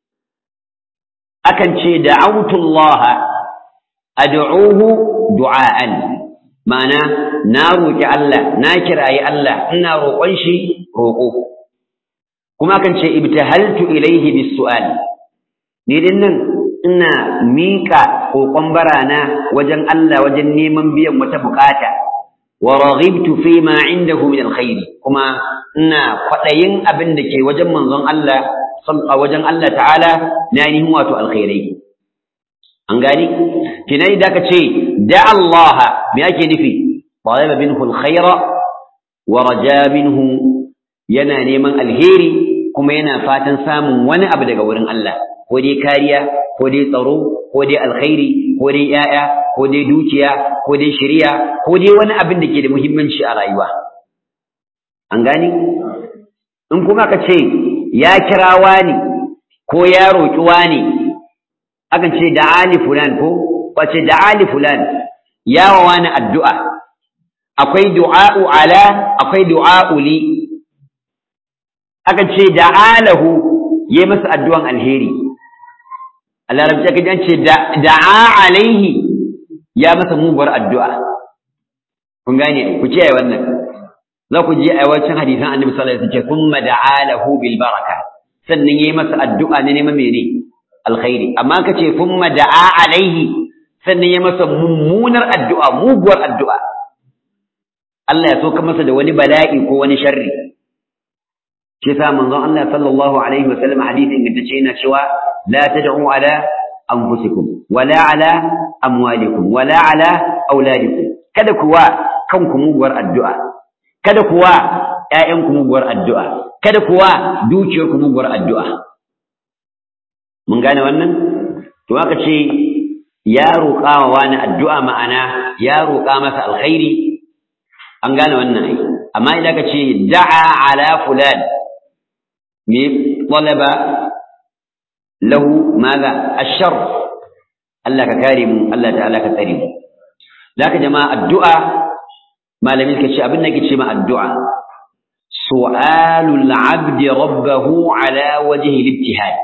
akan ce da'awtu Allah ad'uhu du'aan ma'ana na roki Allah na kirayi Allah ina roƙon shi roƙo kuma akan ce ibtahaltu ilayhi bis-su'al ni din nan ina miƙa kokon barana wajen Allah wajen neman biyan wata bukata wa raghibtu fi ma indahu min alkhair kuma ina kwadayin abin da ke wajen manzon Allah a wajen Allah ta'ala na ainihin wato alkhairai an gani kinai da ka ce da Allah me ake nufi talaba minhu alkhaira wa raja minhu yana neman alheri kuma yana fatan samun wani abu daga wurin Allah ko dai kariya ko dai tsaro ko dai alkhairi ko dai yaya ko dai dukiya ko dai shari'a ko dai wani abin da ke da muhimmanci a rayuwa an gani in kuma ka ce ya kira wani ko ya roƙi wani akan ce da ali fulan ko wace da ali fulan ya wa wani addu'a akwai du'a'u ala akwai du'a'u li akan ce da alahu ya masa addu'an alheri Allah rabbi aka ce da'a alaihi ya masa muguwar addu'a kun gane ku kiyaye wannan za ku je a wancan hadisan annabi sallallahu alaihi wasallam thumma da'a lahu bil baraka sannan yayi masa addu'a ne neman mene alkhairi amma ka ce thumma da'a alaihi sannan yayi masa mummunar addu'a muguwar addu'a Allah ya soka masa da wani bala'i ko wani sharri shi yasa manzon Allah sallallahu alaihi wasallam hadisin da ce yana cewa la tad'u ala anfusikum wala ala amwalikum wala ala auladikum kada kuwa kanku muguwar addu'a kada kuwa ƴaƴanku muguwar addu'a kada kuwa dukiyarku muguwar addu'a mun gane wannan to aka ce ya roƙa wa wani addu'a ma'ana ya roƙa masa alkhairi an gane wannan ai amma idan ka ce da'a ala fulan me talaba lahu maza ashar Allah ka kare mu Allah ta'ala ka tsare mu zaka jama'a addu'a malamin ka ce abin da ke ce ma addu'a su'alul 'abdi rabbahu ala wajhi al-ibtihad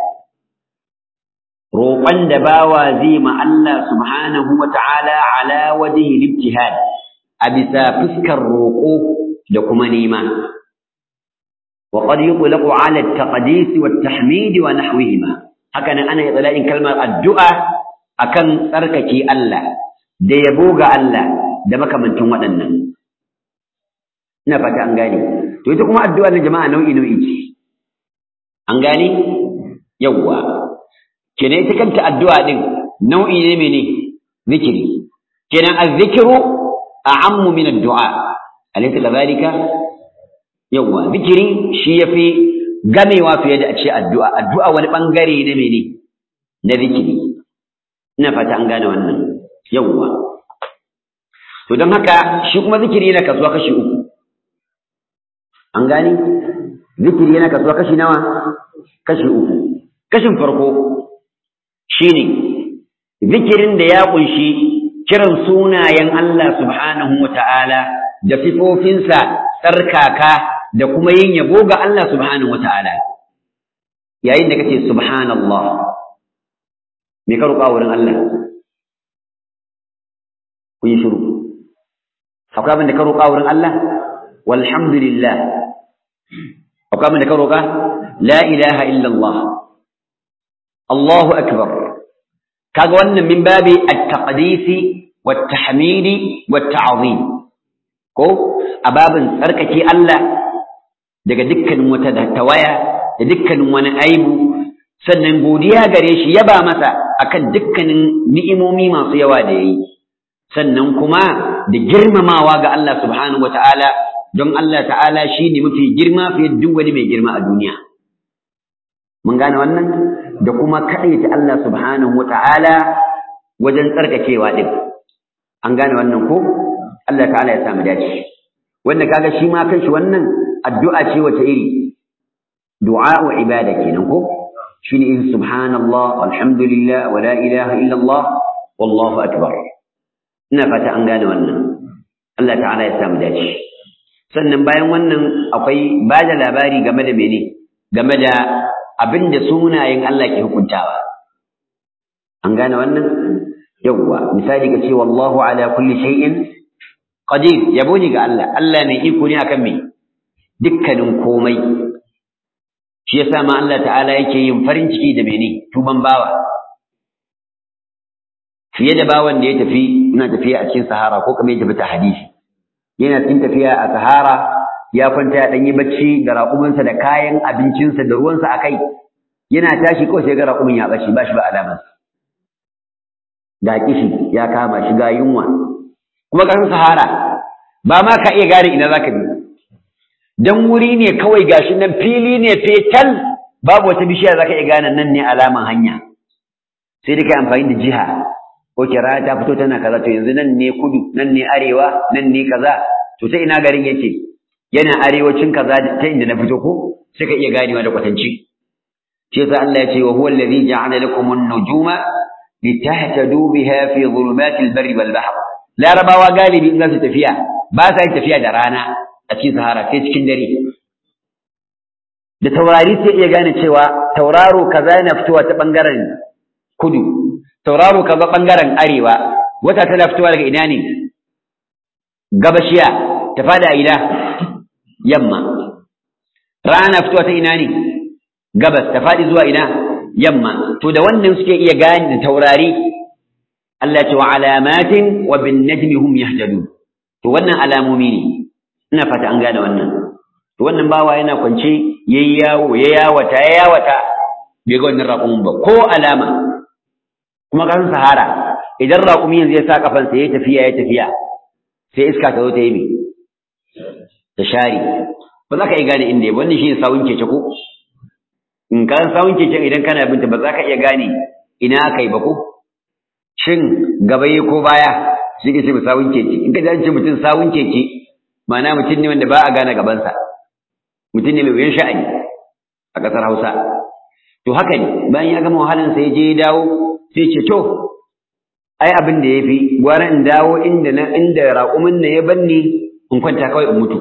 roƙon da bawa zai ma Allah subhanahu wa ta'ala ala wajhi al-ibtihad a bisa fuskar roƙo da kuma nema wa qad yutlaqu ala at-taqdis wa at-tahmid wa nahwihima haka nan ana itlaqin kalmar addu'a akan tsarkake Allah da yabo ga Allah da makamantin waɗannan ina fata an gane to ita kuma addu'a na jama'a nau'i nau'i ce an gane yawwa kenan ita kanta addu'a din nau'i ne mene zikiri kenan az-zikru a'ammu min ad-du'a alaysa kadhalika yawwa zikiri shi yafi gamewa fiye da a ce addu'a addu'a wani bangare ne mene na zikiri ina fata an gane wannan yawwa to don haka shi kuma zikiri yana kasuwa kashi uku an gane zikiri yana kasuwa kashi nawa kashi uku kashin farko shine zikirin da ya kunshi kiran sunayen Allah subhanahu wata'ala da sifofinsa tsarkaka da kuma yin yabo ga Allah subhanahu wata'ala yayin da kace subhanallah me ka roƙa wurin Allah ku yi shiru akwai abin da ka roƙa wurin Allah walhamdulillah akwai abin da ka roƙa la ilaha illallah Allahu akbar kaga wannan min babi at-taqdisi wat-tahmidi wat-ta'zim ko a babin tsarkake Allah daga dukkanin wata tawaya da dukkanin wani aibu sannan godiya gare shi yaba masa akan dukkanin ni'imomi masu yawa da yayi sannan kuma da girmamawa ga Allah subhanahu wataala don Allah ta'ala shi ne mafi girma fiye da duk wani mai girma a duniya mun gane wannan da kuma kaɗaita Allah subhanahu wataala wajen tsarkakewa din an gane wannan ko Allah ta'ala ya samu dace wanda kaga shi ma kanshi wannan addu'a ce wace iri du'a wa ibada kenan ko shine in subhanallah walhamdulillah wa la ilaha illa Allah wallahu akbar ina fata an gane wannan Allah ta'ala ya samu dace sannan bayan wannan akwai ba da labari game da mene game da abin da sunayen Allah ke hukuntawa an gane wannan yawwa misali ka ce wallahu ala kulli shay'in qadir yabo ne ga Allah Allah mai iko ne akan me dukkanin komai shi yasa ma Allah ta'ala yake yin farin ciki da mene tuban bawa fiye da bawan da ya tafi ina tafiya a cikin sahara ko kamar ya tafi ta hadisi yana cikin tafiya a sahara ya kwanta ya ɗan yi bacci da raƙuminsa da kayan abincinsa da ruwansa a kai yana tashi kawai sai ga raƙumin ya ɓace ba shi ba alamar ga kishi ya kama shi ga yunwa kuma ƙasar sahara ba ma ka iya gane ina za ka bi dan wuri ne kawai gashi nan fili ne fetal babu wata bishiya za ka iya gane nan ne alaman hanya sai dai kai amfani da jiha ko kira ta fito tana kaza to yanzu nan ne kudu nan ne arewa nan ne kaza to sai ina garin yake yana arewacin kaza ta inda na fito ko sai ka iya ganewa da kwatanci shi yasa Allah ya ce wa huwa alladhi ja'ala lakum an-nujuma litahtadu biha fi dhulumatil barri wal bahr larabawa galibi in za su tafiya ba sa yin tafiya da rana a cikin sahara sai cikin dare da taurari sai iya gane cewa tauraro kaza yana fitowa ta bangaren kudu tauraro kaza bangaren arewa wata tana fitowa daga ina ne gabashiya ta fada a ina yamma rana fitowa ta ina ne gabas ta fadi zuwa ina yamma to da wannan suke iya gane da taurari Allah ce wa alamatin wa bin najmi hum yahtadun to wannan alamomi ne ina fata an gane wannan to wannan bawa yana kwance yayi yawo ya yawata ya yawata bai ga wannan raƙumin ba ko alama kuma kan sahara idan raƙumi yanzu ya sa kafansa ya tafiya ya tafiya sai iska ta zo ta yi me ta share ba za ka iya gane inda ya wannan shi ne sawun keke ko in ka sawun keke idan kana binta ba za ka iya gane ina aka yi ba ko shin gaba ko baya shi ke ce mu sawun keke in ka ji mutum sawun keke ma'ana mutum ne wanda ba a gane gabansa mutum ne mai wuyan sha'ani a ƙasar Hausa to haka ne bayan ya gama wahalan sai je ya dawo sai ce to ai abin da yafi gwara in dawo inda na inda raƙumin na ya banni in kwanta kawai in mutu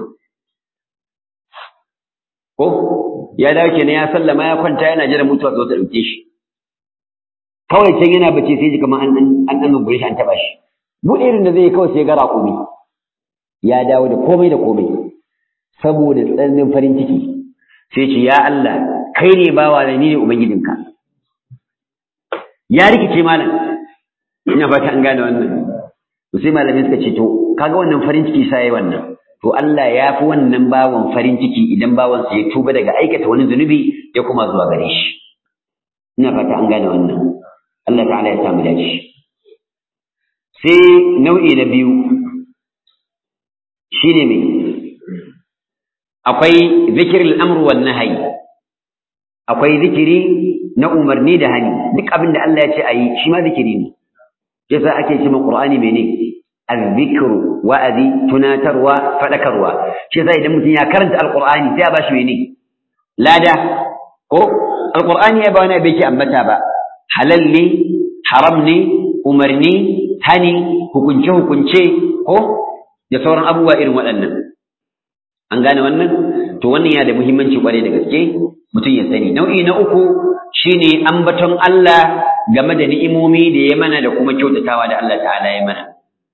ko ya dawo kenan ya sallama ya kwanta yana jira mutuwa zo ta dauke shi kawai can yana bace sai ji kamar an an an gure shi an taba shi buɗe irin da zai yi kawai sai ga raƙumi ya dawo da komai da komai saboda tsananin farin ciki sai ce ya Allah kai ne bawa da ni ne ubangijinka ya rikice malam ina fata an gane wannan to sai malamai suka ce to kaga wannan farin ciki sai wannan to Allah ya fi wannan bawan farin ciki idan bawan sa ya tuba daga aikata wani zunubi ya kuma zuwa gare shi ina fata an gane wannan Allah ta'ala ya samu dace sai nau'i na biyu shine me akwai zikirul amru wan nahyi akwai zikiri na umarni da hani duk abin da Allah ya ce ayi shi ma zikiri ne yasa ake cewa Qur'ani mene azzikru wa'azi tunatarwa fadakarwa shi yasa idan mutum ya karanta alqur'ani sai ya bashi mene lada ko alqur'ani ya ba wani bai ke ambata ba halal ne haram ne umarni hani hukunce hukunce ko da sauran abubuwa irin waɗannan an gane wannan to wannan yana da muhimmanci kwarai da gaske mutum ya sani nau'i na uku shine ambaton Allah game da ni'imomi da ya mana da kuma kyautatawa da Allah ta'ala ya mana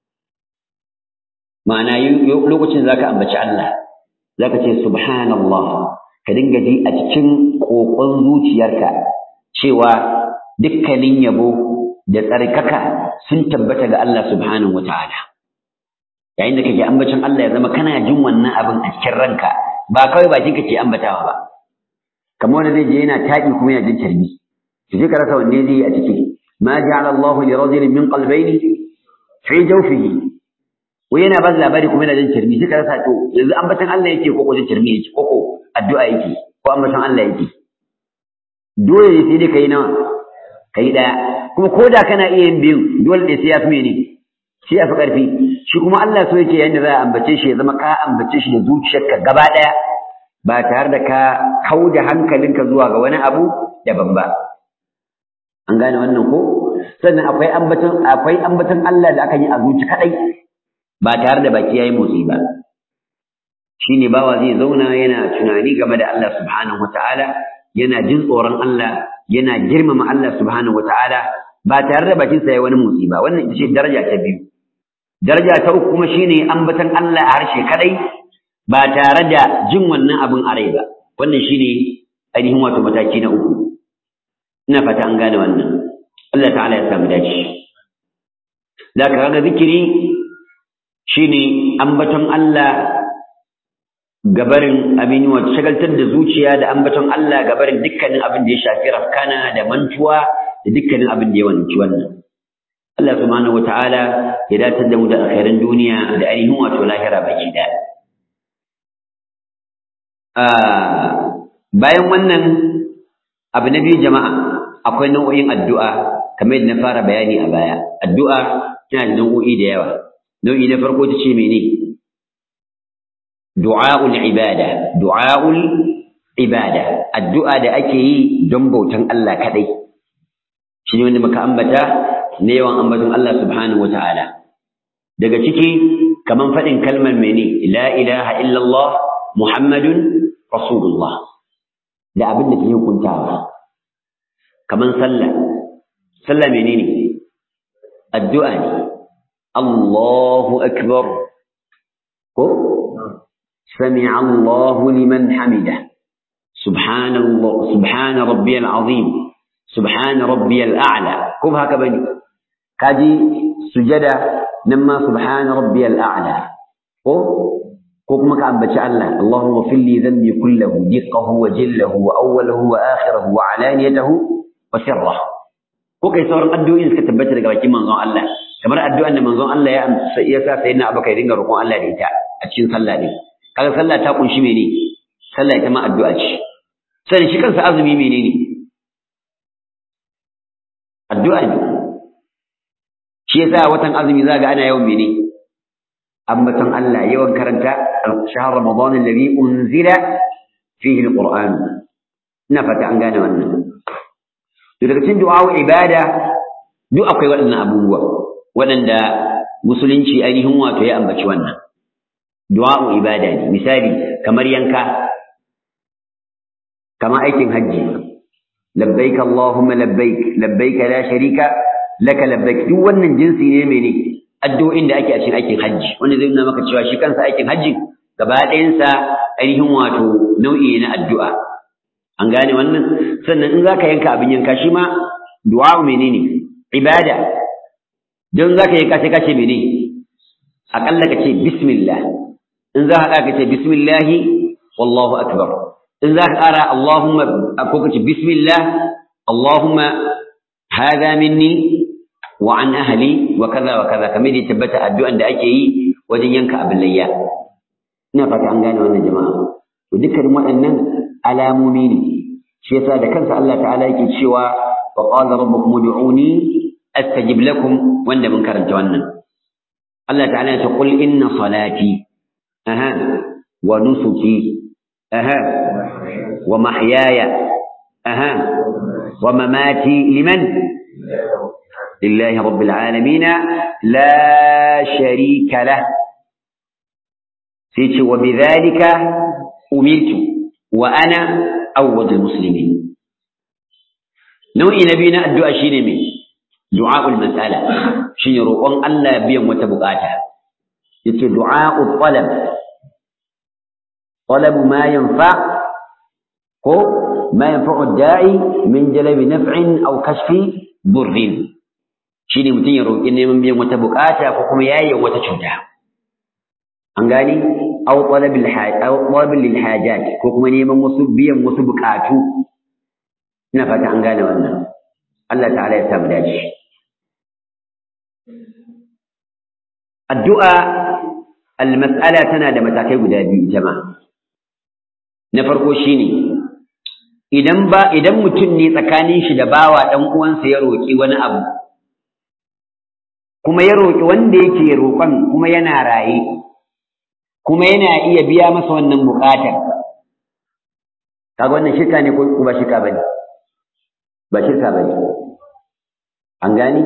ma'ana lokacin zaka ambaci Allah zaka ce subhanallah ka dinga ji a cikin kokon zuciyarka cewa dukkanin yabo da tsarkaka sun tabbata ga Allah subhanahu wataala yayin da kake ambacin Allah ya zama kana jin wannan abin a cikin ranka ba kawai bakin ka ke ambatawa ba kamar wanda zai je yana taƙi kuma yana jin tarbi to sai ka rasa wanne zai yi a ciki ma ja'ala Allahu li rajulin min qalbayni fi jawfihi wai yana ba labari kuma yana jin tarbi sai ka rasa to yanzu ambatan Allah yake ko ko jin tarbi yake ko ko addu'a yake ko ambatan Allah yake dole ne sai dai kai nawa kai daya kuma ko da kana iya yin biyu dole ne sai ya fi mene sai ya fi ƙarfi shi kuma Allah so yake yanda za a ambace shi ya zama ka ambace shi da zuciyarka gaba ɗaya ba tare da ka kau da hankalinka zuwa ga wani abu daban ba an gane wannan ko sannan akwai ambaton akwai ambaton Allah da aka yi a zuci kadai ba tare da baki yayi motsi ba shine bawa zai zauna yana tunani game da Allah subhanahu wataala yana jin tsoron Allah yana girmama Allah subhanahu wataala ba tare da bakinsa yayi wani motsi ba wannan ita ce daraja ta biyu daraja ta uku kuma shine ambatan Allah a harshe kadai ba tare da jin wannan abin a rai ba wannan shine ainihin wato mataki na uku ina fata an gane wannan Allah ta'ala ya samu dace da ka ga zikiri shine ambaton Allah gabarin abin wato shagaltar da zuciya da ambaton Allah gabarin dukkanin abin da ya shafi rafkana da mantuwa da dukkanin abin da ya wanci wannan Allah subhanahu wataala ya datar da mu da alkhairan duniya da ainihin wato lahira baki da bayan wannan abu na biyu jama'a akwai nau'o'in addu'a kamar yadda na fara bayani a baya addu'a tana da nau'o'i da yawa nau'i na farko ta ce mene du'a'ul ibada du'a'ul ibada addu'a da ake yi don bautan Allah kadai shi ne wanda muka ambata na yawan ambaton Allah subhanahu wata'ala daga ciki kaman faɗin kalmar mene la ilaha illallah muhammadun rasulullah da abin da ke hukuntawa kaman sallah sallah menene addu'a ne Allahu akbar ko سمع الله لمن حمده سبحان الله سبحان ربي العظيم سبحان ربي الأعلى كم هكا بني كاجي سجدة نما سبحان ربي الأعلى ko ko kuma ka ambaci Allah Allahumma fil li dhanbi kullahu diqqahu wa jillahu wa awwalahu wa akhirahu wa alaniyatahu wa sirrahu ko kai sauran addu'o'in suka tabbata daga bakin manzon Allah kamar addu'an da manzon Allah ya amsa ya sa sayyidina Abubakar dinga roƙon Allah da ita a cikin sallah din kaga sallah ta kunshi mene sallah ita ma addu'a ce sai shi kansa azumi menene addu'a ne shi yasa watan azumi za ga ana yawan mene ambaton Allah yawan karanta shahr ramadan alladhi unzila fihi alquran ina fata an gane wannan to daga cikin du'a ibada duk akwai waɗannan abubuwa waɗanda musulunci ainihin wato ya ambaci wannan du'a ibada ne misali kamar yanka kamar aikin hajji labbaik allahumma labbaik labbaik la sharika laka labbaik duk wannan jinsi ne mene addu'o'in da ake a cikin aikin hajji wanda zai nuna maka cewa shi kansa aikin hajji gaba ɗayansa ainihin wato nau'i na addu'a an gane wannan sannan in zaka yanka abin yanka shi ma du'a menene ibada don zaka yanka sai ka ce mene aƙalla ka ce bismillah in za ka ka ce bismillahi wallahu akbar in za ka ƙara allahumma ko ka ce bismillah allahumma hadha minni wa an ahli wa kaza wa kaza kamar da tabbata addu'an da ake yi wajen yanka abin layya ina fata an gane wannan jama'a to dukkan waɗannan alamomi ne shi yasa da kansa Allah ta'ala yake cewa wa qala rabbukum ud'uni astajib lakum wanda mun karanta wannan Allah ta'ala ya ce qul inna salati aha wa nusuki aha wa mahyaya aha wa mamati liman لله رب العالمين لا شريك له سيتي وبذلك أمرت وأنا أول المسلمين نوعي نبينا الدعاء شيني من دعاء المسألة شيني روقان الله بيوم وتبقاتها يتي دعاء الطلب طلب ما ينفع هو ما ينفع الداعي من جلب نفع أو كشف ضر shi ne mutum ya roƙi neman biyan wata buƙata ko kuma yayin wata cuta an gani aw talabil talabil lil hajat ko kuma neman wasu biyan wasu buƙatu ina fata an gane wannan Allah ta'ala ya sa mu dace addu'a al-mas'ala tana da matakai guda biyu jama'a na farko shine idan ba idan mutum ne tsakanin shi da bawa dan uwansa ya roƙi wani abu kuma ya roƙi wanda yake roƙon kuma yana raye kuma yana iya biya masa wannan buƙatar kaga wannan shirka ne ko ba shirka bane ba shirka bane an gani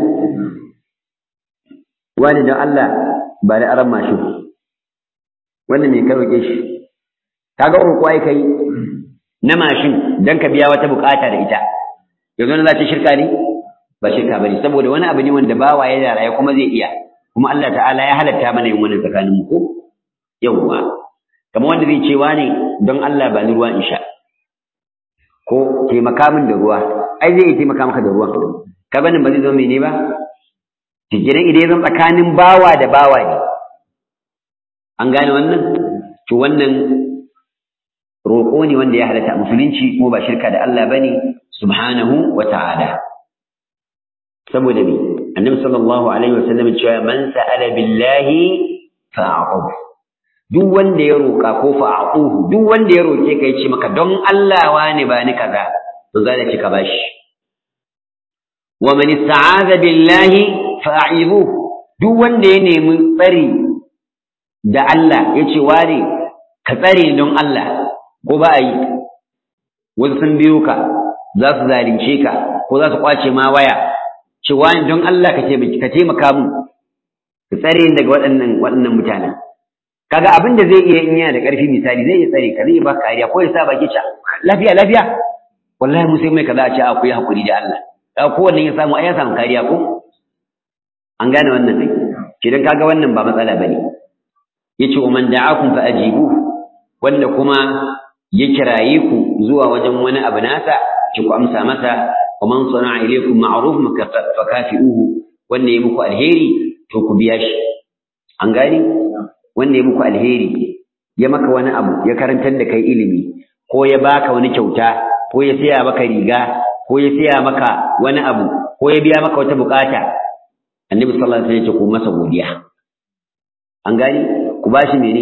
wani don Allah ba da aran mashin wannan me ka roƙe shi kaga roƙo ai kai na mashin dan ka biya wata buƙata da ita yanzu na za ta shirka ne ba shirka bane saboda wani abu ne wanda bawa ya da raye kuma zai iya kuma Allah ta'ala ya halatta mana yin wannan tsakanin mu ko yawwa kamar wanda zai ce ne don Allah ba ni ruwa in sha ko taimaka min da ruwa ai zai taimaka maka da ruwan ka ganin ba zai zo mene ba tijiran idan zan tsakanin bawa da bawa ne an gane wannan to wannan roƙo ne wanda ya halatta musulunci kuma ba shirka da Allah bane subhanahu wa ta'ala saboda me annabi sallallahu alaihi wasallam cewa man sa'ala billahi fa'aquhu duk wanda ya roka ko fa'aquhu duk wanda ya roke ka yace maka don Allah wani ba ni kaza to zai ce ka bashi wa man ista'aza billahi fa'ibuhu duk wanda ya nemi tsari da Allah yace wani ka tsare don Allah ko ba yi wasu sun biyo ka za su zalunce ka ko za su kwace ma waya cewa don Allah ka ka taimaka mun ka tsare ni daga waɗannan waɗannan mutanen kaga abin da zai iya in yana da ƙarfi misali zai iya tsare ka zai iya baka kariya ko ya sa baki ca lafiya lafiya wallahi mu sai mai kaza a ce a ku yi hakuri da Allah kaga kowanne ya samu ai ya samu kariya ko an gane wannan ne kidan kaga wannan ba matsala bane yace wa man da'akum fa ajibu wanda kuma ya kiraye ku zuwa wajen wani abu nasa ki ku amsa masa wa man sana'a ilaykum ma'ruf fa kafi'uhu wanda ya muku alheri to ku biya shi an gani wanda ya muku alheri ya maka wani abu ya karantar da kai ilimi ko ya baka wani kyauta ko ya siya maka riga ko ya siya maka wani abu ko ya biya maka wata bukata annabi sallallahu alaihi wasallam ya ce ku masa godiya an gani ku bashi mene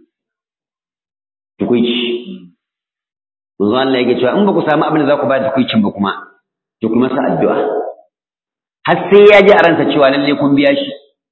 tukuici manzo Allah yake cewa in ba ku samu abin da za ku ba tukuicin ba kuma to ku masa addu'a har sai ya ji a ransa cewa lalle kun biya shi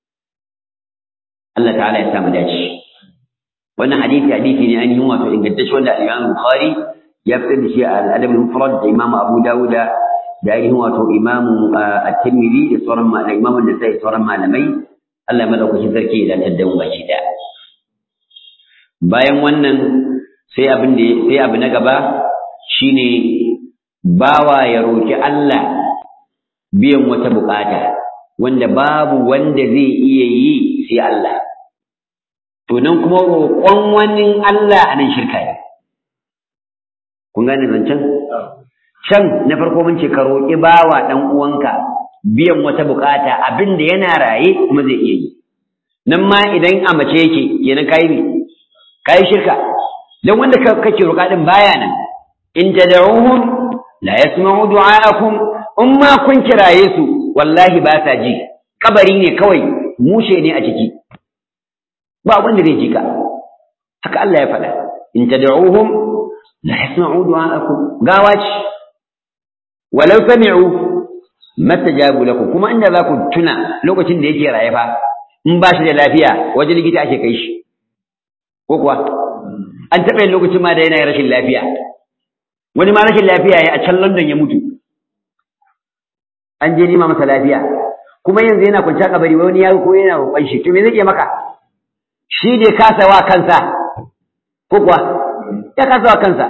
Allah ta'ala ya samu dace wannan hadisi hadisi ne ainihin wato ingantacce wanda al-Imam Bukhari ya fitar da shi a al-Adab al-Mufrad da Imam Abu Dawud da ainihin wato Imam At-Tirmidhi da sauran malamai Imam An-Nasa'i sauran malamai Allah madaukakin sarki ya dantar da mu baki da bayan wannan sai abin da sai abu na gaba shine bawa ya roki Allah biyan wata bukata wanda babu wanda zai iya yi sai Allah to nan kuma roƙon wani Allah a nan shirka ne kun gane zancen can na farko mun ce ka roƙi bawa ɗan uwanka biyan wata bukata abin da yana raye kuma zai iya yi nan ma idan a mace yake yana kai ne kai shirka dan wanda kake roƙa din baya nan in tad'uhum la yasma'u du'a'akum in ma kun kiraye su wallahi ba sa ji kabari ne kawai mushe ne a ciki ba wanda zai ji ka haka Allah ya faɗa in tad'uhum la yasma'u du'a'akum gawa ce walau sami'u mastajabu lakum kuma inda za ku tuna lokacin da yake raye fa in ba shi da lafiya waje likita ake kai shi ko kuwa an taɓa yin lokacin ma da yana rashin lafiya wani ma rashin lafiya ya a can London ya mutu an je nima masa lafiya kuma yanzu yana kwanciya kabari wani ya ko yana roƙon shi to me zai iya maka shi ne kasa wa kansa ko kuwa ya kasa wa kansa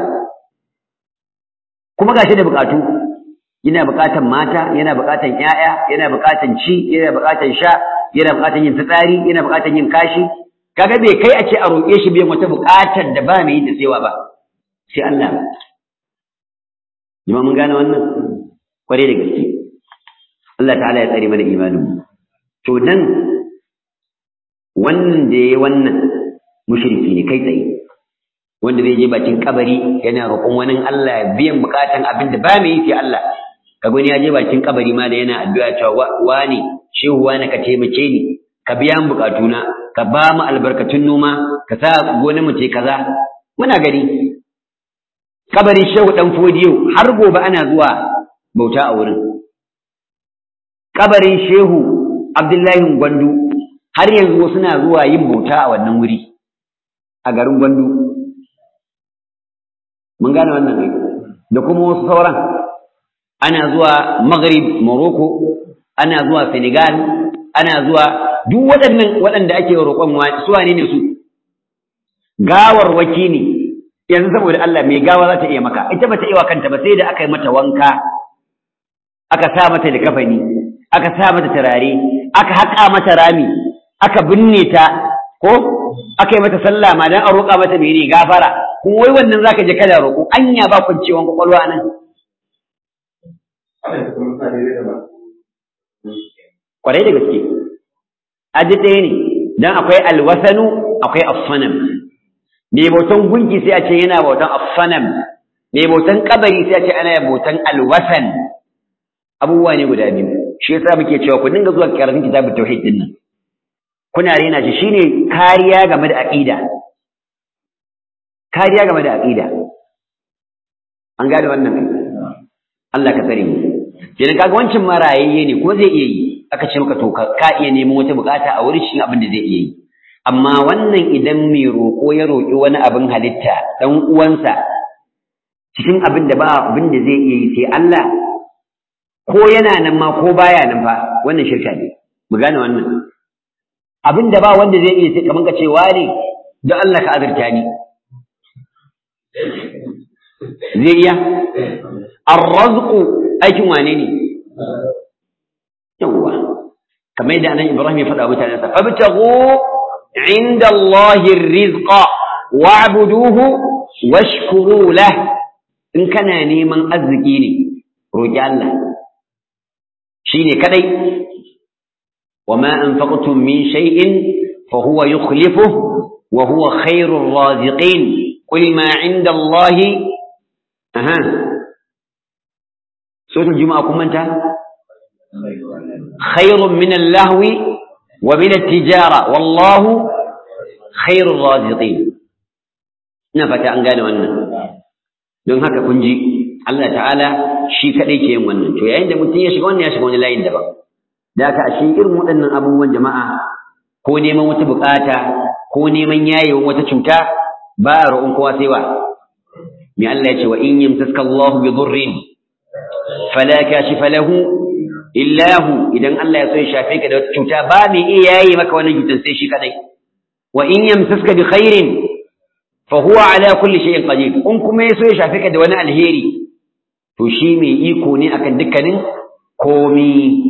kuma gashi da bukatu yana bukatan mata yana bukatan ƴaƴa yana bukatan ci yana bukatan sha yana bukatan yin fitsari yana bukatan yin kashi kaga bai kai a ce a roƙe shi biyan wata bukatar da ba mai yin da saiwa ba sai Allah jama'a mun gane wannan kware da gaske Allah ta'ala ya tsare mana imanin mu to nan wannan da yayi wannan mushriki ne kai tsaye wanda zai je bakin kabari yana roƙon wani Allah biyan bukatan abin da ba mai yi sai Allah kaga wani ya je bakin kabari ma da yana addu'a cewa wani shehu wani ka taimake ni ka biya mu bukatuna ka ba mu albarkatun noma ka sa gona mu ce kaza muna gani kabarin shehu dan fodiyo har gobe ana zuwa bauta a wurin kabarin shehu abdullahi gwandu har yanzu wasu na zuwa yin bauta a wannan wuri a garin gwandu mun gane wannan ne da kuma wasu sauran ana zuwa maghrib morocco ana zuwa senegal ana zuwa duk waɗannan waɗanda ake roƙon su wane ne su gawarwaki ne yanzu saboda Allah mai gawa za ta iya maka ita ba ta iya kanta ba sai da aka yi mata wanka aka sa mata likafani aka sa mata turare aka haƙa mata rami aka binne ta ko aka yi mata sallah ma dan a roƙa mata mene gafara kuma wai wannan zaka je kada roƙo anya ba kwanciyan kwakwalwa nan kwarai da gaske aji ɗaya ne dan akwai alwasanu akwai afsanam mai bautan gunki sai a ce yana bautan afsanam mai bautan kabari sai a ce ana bautan alwasan abubuwa ne guda biyu shi yasa muke cewa ku dinga zuwa karatun kitabut tauhid din nan kuna rena shi shine kariya game da aqida kariya game da aqida an gane wannan Allah ka tsare mu kenan kaga wancan marayayye ne ko zai iya yi aka ce maka to ka iya neman wata bukata a wurin shi abin da zai iya yi amma wannan idan mai roƙo ya roƙi wani abin halitta dan uwansa cikin abin da ba abin da zai iya yi sai Allah ko yana nan ma ko baya nan fa wannan shirka ne mu gane wannan abin da ba wanda zai iya sai kaman ka ce wani don Allah ka azurta ni zai iya arrazqu aikin wane ne yawwa kamar yadda anan Ibrahim ya faɗa mutanen sa fabtaghu inda Allahi rizqa wa'buduhu washkuru lah in kana neman arziki ne roki Allah shine kadai wama anfaqtum min shay'in fa huwa yukhlifuhu wa huwa khairur raziqin qul ma 'inda Allahi aha suratul juma'a kun manta khairun min al-lahwi wa min at-tijara wallahu khairur raziqin ina fata an gane wannan don haka kun ji Allah ta'ala shi kadai ke yin wannan to yayin da mutum ya shiga wannan ya shiga wani layin daban da haka ashe irin waɗannan abubuwan jama'a ko neman wata bukata ko neman yayewan wata cuta ba a roƙon kowa sai wa me Allah ya ce wa in yamsaska Allahu bi dhurrin fala kashifa lahu illa hu idan Allah ya so ya shafe ka da wata cuta ba mai iya yaye maka wannan cutar sai shi kadai wa in yamsaska bi khairin fa huwa ala kulli shay'in qadir in kuma ya so ya shafe ka da wani alheri to shi mai iko ne akan dukkanin komi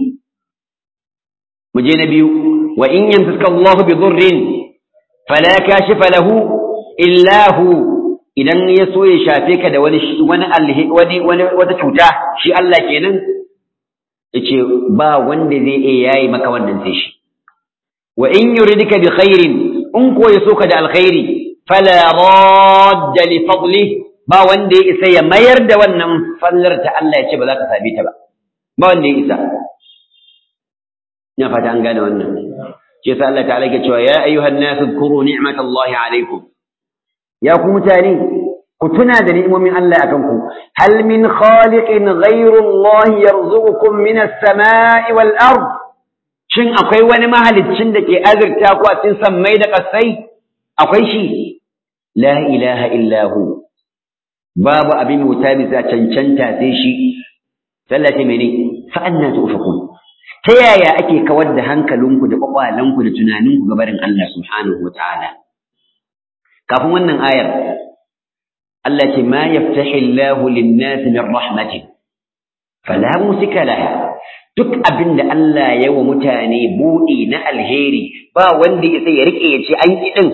mu je na biyu wa in yamsaska Allahu bi dhurrin fala kashifa lahu illa hu idan ya so ya shafe ka da wani wani wani wani wata cuta shi Allah kenan yace ba wanda zai iya yayi maka wannan sai shi wa in yuridika bi khairin in ko ya so ka da alkhairi fala radda li fadli ba wanda ya isa ya mayar da wannan fallar ta Allah ya ce ba za ka same ta ba ba wanda ya isa ina fata an gane wannan shi yasa Allah ta'ala ke cewa ya ayyuhan nas dhkuru ni'matallahi alaykum ya ku mutane ku tuna da ni'imomin Allah akan ku hal min khaliqin ghayru Allah yarzuqukum min as-sama'i wal ard shin akwai wani mahaliccin da ke azurta ku a cikin sammai da kasai akwai shi la ilaha illa hu babu abin wuta bisa cancanta sai shi sallate mene fa anna tufakun ta yaya ake kawar da hankalinku da kwakwalanku da tunaninku ga barin Allah subhanahu wa ta'ala kafin wannan ayar Allah ce ma yaftahi Allah lin-nas min rahmatin fala musika laha duk abin da Allah ya wa mutane buɗi na alheri ba wanda ya sai ya rike ya ce an yi din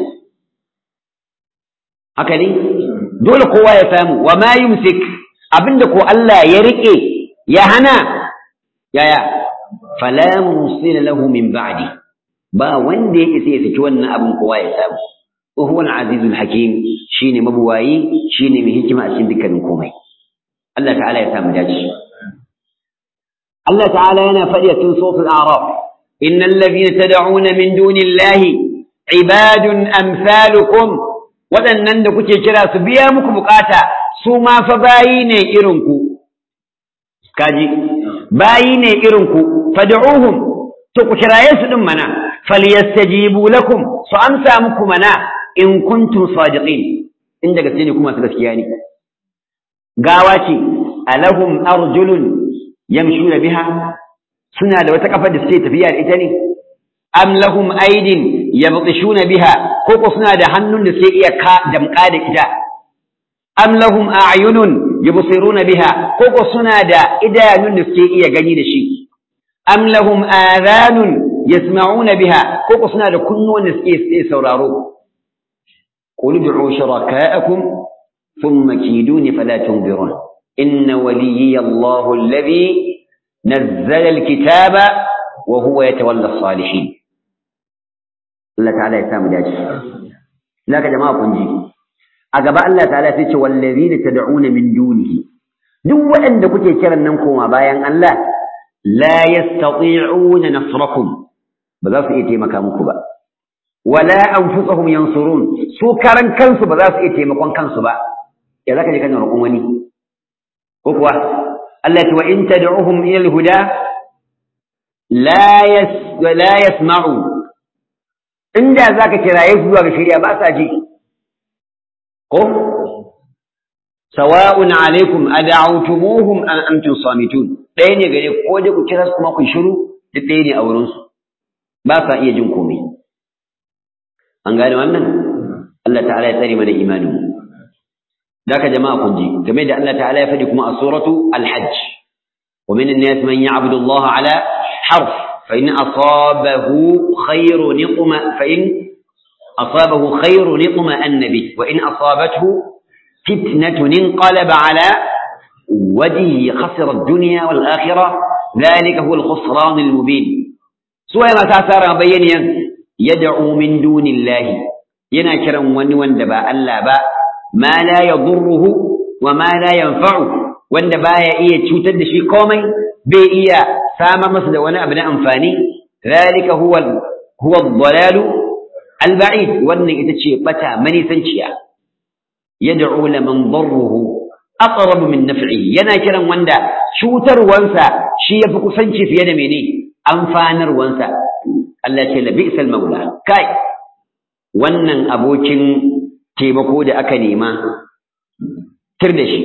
haka ne dole kowa ya samu wa ma yumsik abinda ko Allah ya rike ya hana yaya fala mursila lahu min ba'di ba wanda ya isa ya saki wannan abin kowa ya samu wa huwa al-azizul hakim shine mabuwayi shine mai hikima a cikin dukkanin komai Allah ta'ala ya samu dace Allah ta'ala yana faɗi a cikin suratul a'raf innal ladhina tad'una min dunillahi ibadun amsalukum waɗannan da kuke kira su biya muku bukata su ma fa bayi ne irin ku kaji bayi ne irin ku fad'uhum to ku kiraye su din mana falyastajibu lakum su amsa muku mana in kuntum sadiqin in daga ne kuma su gaskiya ne gawa ce alahum arjulun yamshuna biha suna da wata kafar da suke tafiya da ita ne am lahum aidin yabtishuna biha ko ko suna da hannun da suke iya ka damka da ita am lahum a'yunun yubsiruna biha ko ko suna da idanun da suke iya gani da shi am lahum adhanun yasma'una biha ko ko suna da kunnuwan da suke iya sauraro qul ud'u shuraka'akum thumma kiduni fala tunzirun inna waliyyi Allahu alladhi nazzala alkitaba wa huwa yatawalla as-salihin Allah ta'ala ya samu dace laka jama'a kun ji a gaba Allah ta'ala sai ce wallazina tad'una min dunihi duk waɗanda kuke kiran nan koma bayan Allah la yastati'una nasrakum ba za su iya taimaka muku ba wala anfusuhum yansurun su karan kansu ba za su iya taimakon kansu ba ya zaka je kana roƙon wani ko kuwa Allah ya wa in tad'uhum ila al-huda la yas la yasma'u inda zaka kiraye su zuwa ga shari'a ba sa ji ko sawa'un alaikum ad'awtumuhum am antum samitun ɗaya ne gare ko da ku kira su kuma ku shiru duk ɗaya ne a wurin su ba sa iya jin komai an gane wannan Allah ta'ala ya tsare mana imanin daka jama'a kun ji game da Allah ta'ala ya faɗi kuma a suratu al-hajj wa min an-nas man ya'budu Allah ala harf fa in asabahu khayru niqma fa in asabahu khayru niqma annabi wa in asabathu فتنة انقلب على وجهه خسر الدنيا والآخرة ذلك هو الخسران المبين سوى ما تأثار بينيا يدعو من دون الله ينكر ونوان دبا ألا با ما لا يضره وما لا ينفعه wanda baya iya cutar da shi komai bai iya samar masa da wani abu na amfani zalika huwa huwa ad-dalal al-ba'id wannan ita ce bata manisanciya yad'u laman darruhu aqrabu min naf'ihi yana kiran wanda cutarwansa shi yafi kusanci fiye da mene amfanarwansa Allah ce la bi'sal maula kai wannan abokin taimako da aka nema tir da shi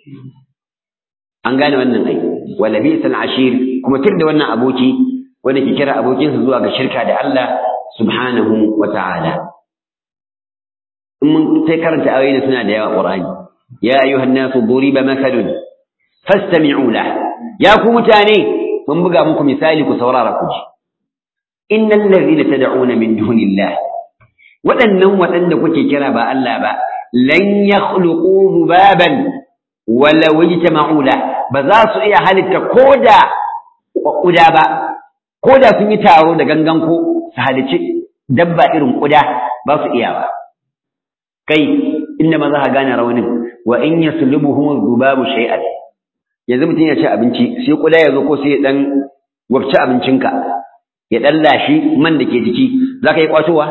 an gane wannan ai wala bi'sal ashir kuma tir da wannan aboki wanda ke kira abokinsa zuwa ga shirka da Allah subhanahu wa ta'ala in mun sai karanta ayoyi suna da yawa Qur'ani ya ayyuhan nasu duriba mathalun fastami'u lah ya ku mutane mun buga muku misali ku saurara ku ji innal ladhina tad'una min dunillah waɗannan waɗanda kuke kira ba Allah ba lan yakhluqu dhubaban wala wajtama'u la ba za su iya halitta koda kuda ba koda sun yi taro da gangan ko su halici dabba irin kuda ba su iya ba kai inda ma za ka gane raunin wa in yaslubuhum dhubabu shay'an yanzu mutum ya ci abinci sai kuda ya zo ko sai ya dan wabci abincinka ya dan lashi man da ke jiki za ka yi kwatowa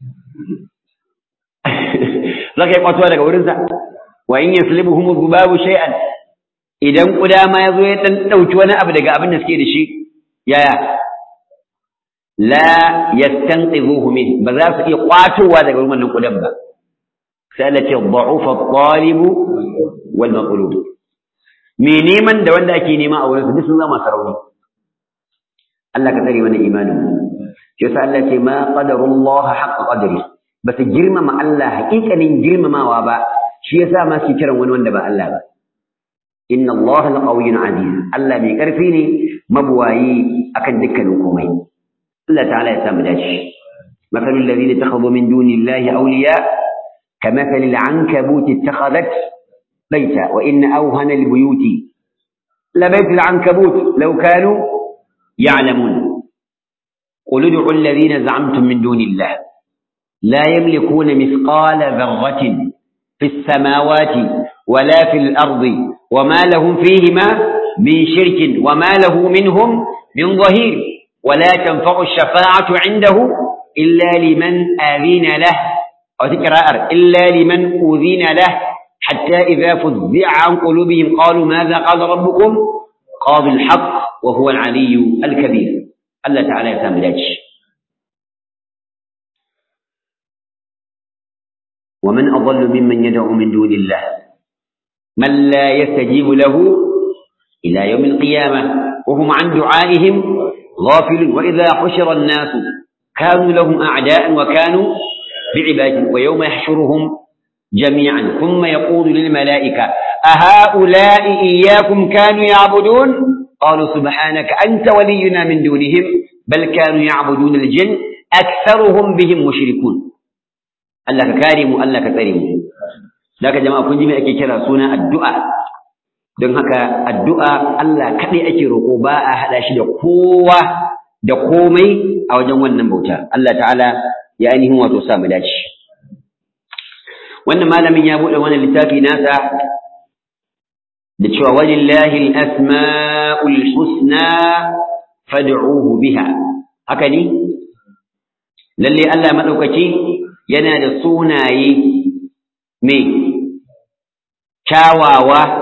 za ka yi kwatowa daga wurinsa wa in yaslubuhum dhubabu shay'an idan kuda ma ya zo ya dan dauki wani abu daga abin da suke da shi yaya la yastanqidhuhu min ba za su iya kwatowa daga wurin wannan kudan ba sai Allah ce dha'ufa at-talib wal maqlub me neman da wanda ake nema a wurin su duk sun zama sarauni Allah ka tsare mana imanin shi yasa Allah ce ma qadarullah haqqa qadri ba su girmama Allah haƙiƙanin girmamawa ba shi yasa ma su kiran wani wanda ba Allah ba inna Allah laqawiyyun aziz Allah mai karfi ne mabuwayi akan dukkanin komai Allah ta'ala ya samu dace مثل الذين اتخذوا من دون الله أولياء كمثل العنكبوت اتخذت بيتا وإن أوهن البيوت لبيت العنكبوت لو كانوا يعلمون قل ادعوا الذين زعمتم من دون الله لا يملكون مثقال ذرة في السماوات ولا في الأرض وما لهم فيهما من شرك وما له منهم من ظهير ولا تنفع الشفاعة عنده إلا لمن آذين له أو تكرار إلا لمن أذين له حتى إذا فزع عن قلوبهم قالوا ماذا قال ربكم قاضي الحق وهو العلي الكبير الله تعالى يتملج ومن أضل ممن يدعو من دون الله من لا يستجيب له إلى يوم القيامة وهم عن دعائهم غافل وإذا حشر الناس كانوا لهم أعداء وكانوا بعباد ويوم يحشرهم جميعا ثم يقول للملائكة أهؤلاء إياكم كانوا يعبدون قالوا سبحانك أنت ولينا من دونهم بل كانوا يعبدون الجن أكثرهم بهم مشركون الله كريم الله كريم ذاك جماعة كنت جميع أكي كرا سونا الدعاء don haka addu'a Allah kaɗai ake roƙo ba a haɗa shi da kowa da komai a wajen wannan bauta Allah ta'ala ya ainihin wato sa mu dace wannan malamin ya buɗe wannan littafi nasa da cewa walillahi al-asma'ul husna fad'uhu biha haka ne lalle Allah madaukaki yana da sunaye me kyawawa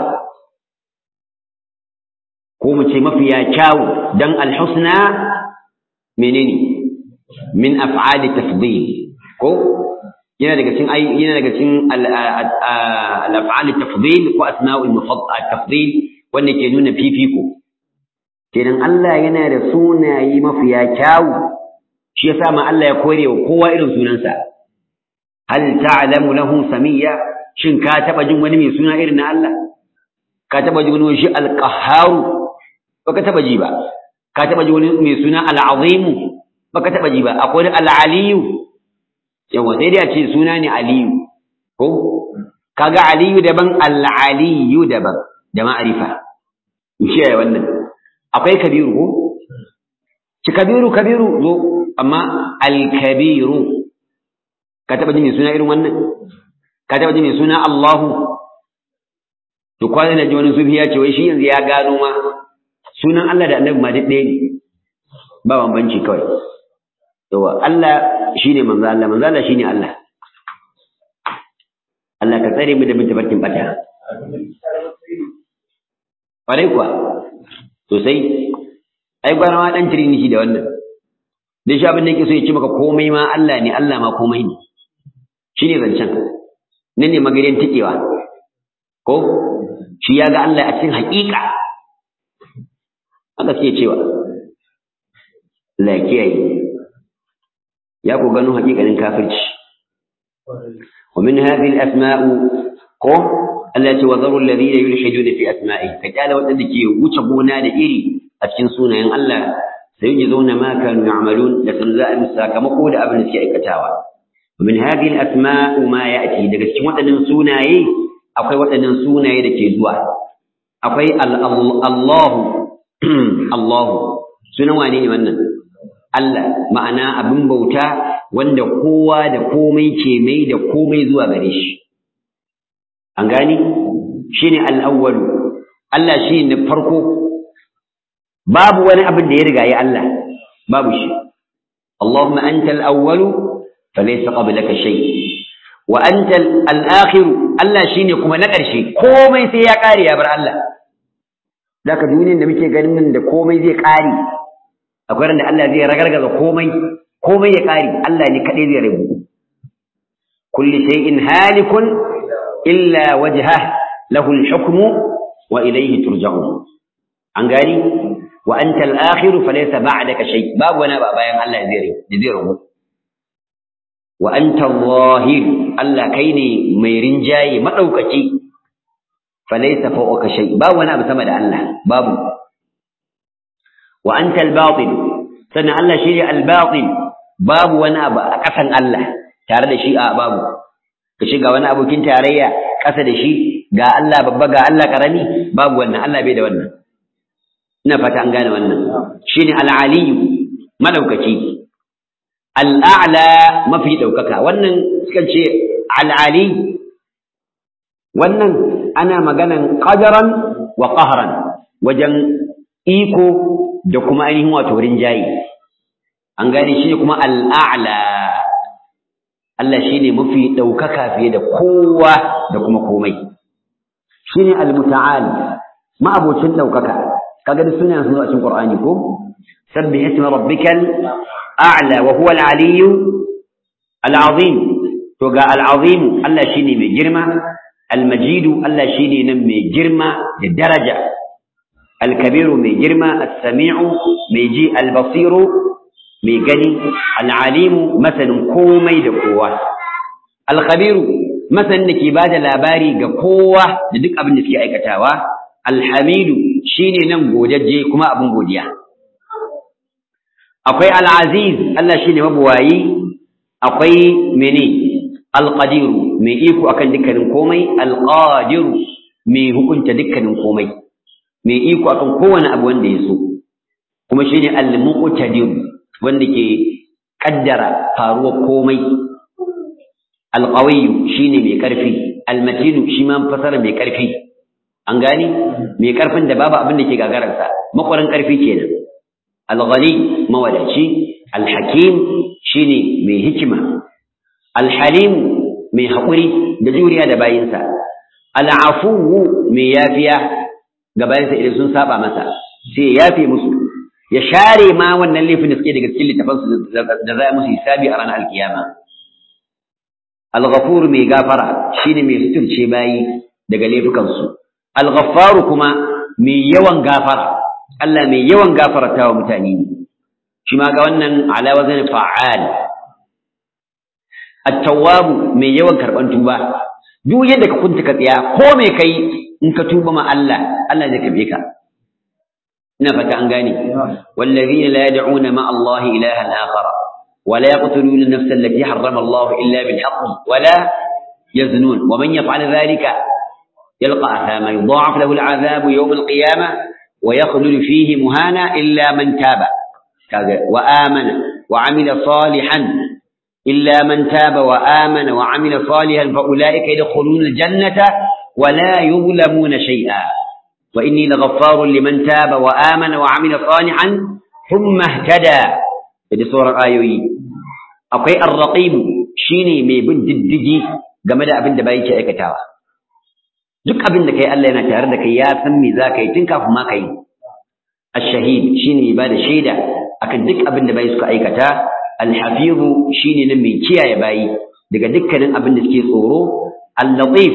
ko mu ce mafiya kyawu dan al-husna menene min af'ali tafdil ko yana daga cikin yana daga cikin al-af'al at-tafdil ko asma'ul mufaddal at-tafdil wanda ke nuna fifiko kenan Allah yana da sunaye mafiya kyawu shi yasa ma Allah ya kore wa kowa irin sunansa hal ta'lamu lahu samiyya shin ka taba jin wani mai suna irin na Allah ka taba jin wani shi al-qahhar baka taba ji ba ka taba ji wani mai suna al-azim baka taba ji ba akwai al-aliyu yawa sai dai a ce suna ne aliyu ko kaga aliyu daban al-aliyu daban da ma'arifa shi ya wannan akwai kabiru ko ci kabiru kabiru zo amma al-kabiru ka taba ji mai suna irin wannan ka taba ji mai suna Allahu to kwana na ji wani sufi ya ce wai shi yanzu ya gano ma sunan Allah da Annabi ma duk ɗaya ne ba bambanci kawai yawa Allah shine manzo Allah manzo Allah shine Allah Allah ka tsare mu da bin tabarkin bata Ƙwarai kuwa, sosai, ai gwara ma ɗan trinity da wannan. Dai shi abin da yake so ya ce maka komai ma Allah ne, Allah ma komai ne. Shi ne zancen, nan ne magariyan tikewa. Ko? Shi ya ga Allah a cikin haƙiƙa. Haka suke cewa. Allah ya kiyaye. Ya ku gano haƙiƙanin kafirci. ومن هذه الأسماء قم Allah ce wa zarul ladina yulhiduna fi asma'i ka kyala wadanda ke wuce gona da iri a cikin sunayen Allah sai yi zauna ma kanu ya'malun da sun za a sakamako da abin da suke aikatawa min hadhihi al-asma'u ma ya'ti daga cikin waɗannan sunaye akwai waɗannan sunaye da ke zuwa akwai Allahu Allahu sunan wane ne wannan Allah ma'ana abin bauta wanda kowa da komai ke mai da komai zuwa gare shi an gani shine al-awwalu Allah shine na farko babu wani abin da ya riga ya Allah babu shi Allahumma anta al-awwalu falaysa qablaka shay wa anta al-akhiru Allah shine kuma na ƙarshe komai sai ya ƙare ya bar Allah zaka duniyar da muke ganin nan da komai zai ƙare akwai ran da Allah zai ragargaza komai komai ya ƙare Allah ne kadai zai rabu kulli shay'in halikun إلا وجهه له الحكم وإليه ترجعون an gani wa anta al-akhir falaysa ba'daka shay babu wani ba bayan Allah zai zai rubu wa anta al-zahir Allah kai ne mai rinjaye madaukaki falaysa fawqa shay babu wani abu sama da Allah babu wa anta al-batin sannan Allah shi ne al-batin babu wani abu a kasan Allah tare da shi a babu ka shiga wani abokin tarayya ƙasa da shi ga Allah babba ga Allah ƙarami babu wannan Allah bai da wannan ina fata an gane wannan shine al-aliyu madaukaki al-a'la mafi daukaka wannan suka ce al-ali wannan ana maganan qadaran wa qahran wajen iko da kuma ainihin wato rinjayi an gane shi kuma al-a'la Allah shi ne mafi ɗaukaka fiye da kowa da kuma komai shi ne al-muta'al ma'abocin ɗaukaka kaga da sunan sun zo a cikin Qur'ani ko sabbih isma rabbikal a'la wa huwa al-aliyyu al-azim to ga al-azim Allah shine mai girma al-majid Allah shine nan mai girma da daraja al-kabiru mai girma as-sami'u mai ji al-basiru mai gani al'alimu masanin komai da kowa alkhabiru masanin da ke ba da labari ga kowa da duk abin da suke aikatawa alhamidu shine nan godajje kuma abin godiya akwai al'aziz Allah shine mabuwayi akwai mene alqadiru mai iko akan dukkanin komai alqadiru mai hukunta dukkanin komai mai iko akan kowane abu wanda ya so kuma shine al-muqtadir wanda ke kaddara faruwar komai alqawiyyu shine mai karfi almatinu shi ma fasara mai karfi an gani mai karfin da babu abin da ke gagararsa makwarin karfi kenan alghani mawadaci alhakim shine mai hikima alhalim mai haƙuri da juriya da bayinsa al'afuwu mai yafiya ga bayansa idan sun saba masa sai ya yafe musu ya share ma wannan laifin da suke daga cikin littafansu da za musu hisabi a ranar alkiyama al-ghafur mai gafara shine mai suturce bayi daga laifukansu al-ghaffaru kuma mai yawan gafara Allah mai yawan gafarta wa mutane ne shi ma ga wannan ala wazan fa'al at-tawwab mai yawan karban tuba duk yadda ka kunta ka tsaya ko me kai in ka tuba ma Allah Allah zai kabe ka ina fata an gane wallazina la yad'una ma Allah ilahan akhar ولا يقتلون النفس التي حرم الله إلا بالحق ولا يزنون ومن يفعل ذلك يلقى أثاما يضاعف له العذاب يوم القيامة ويخلد فيه مهانا إلا من تاب وآمن وعمل صالحا إلا من تاب وآمن وعمل صالحا فأولئك يدخلون الجنة ولا يظلمون شيئا وإني لغفار لمن تاب وآمن وعمل صالحا ثم اهتدى هذه سورة آيوي أقوي الرقيب شيني مي بالددجي game da abin da bai ke aikatawa duk abin da kai Allah yana tare da kai ya san me za ka yi tun kafin ma ka yi ash-shahid shine ba da shaida akan duk abin da bai suka aikata al-hafiz shine nan mai kiyaye bayi daga dukkanin abin da suke tsoro al-latif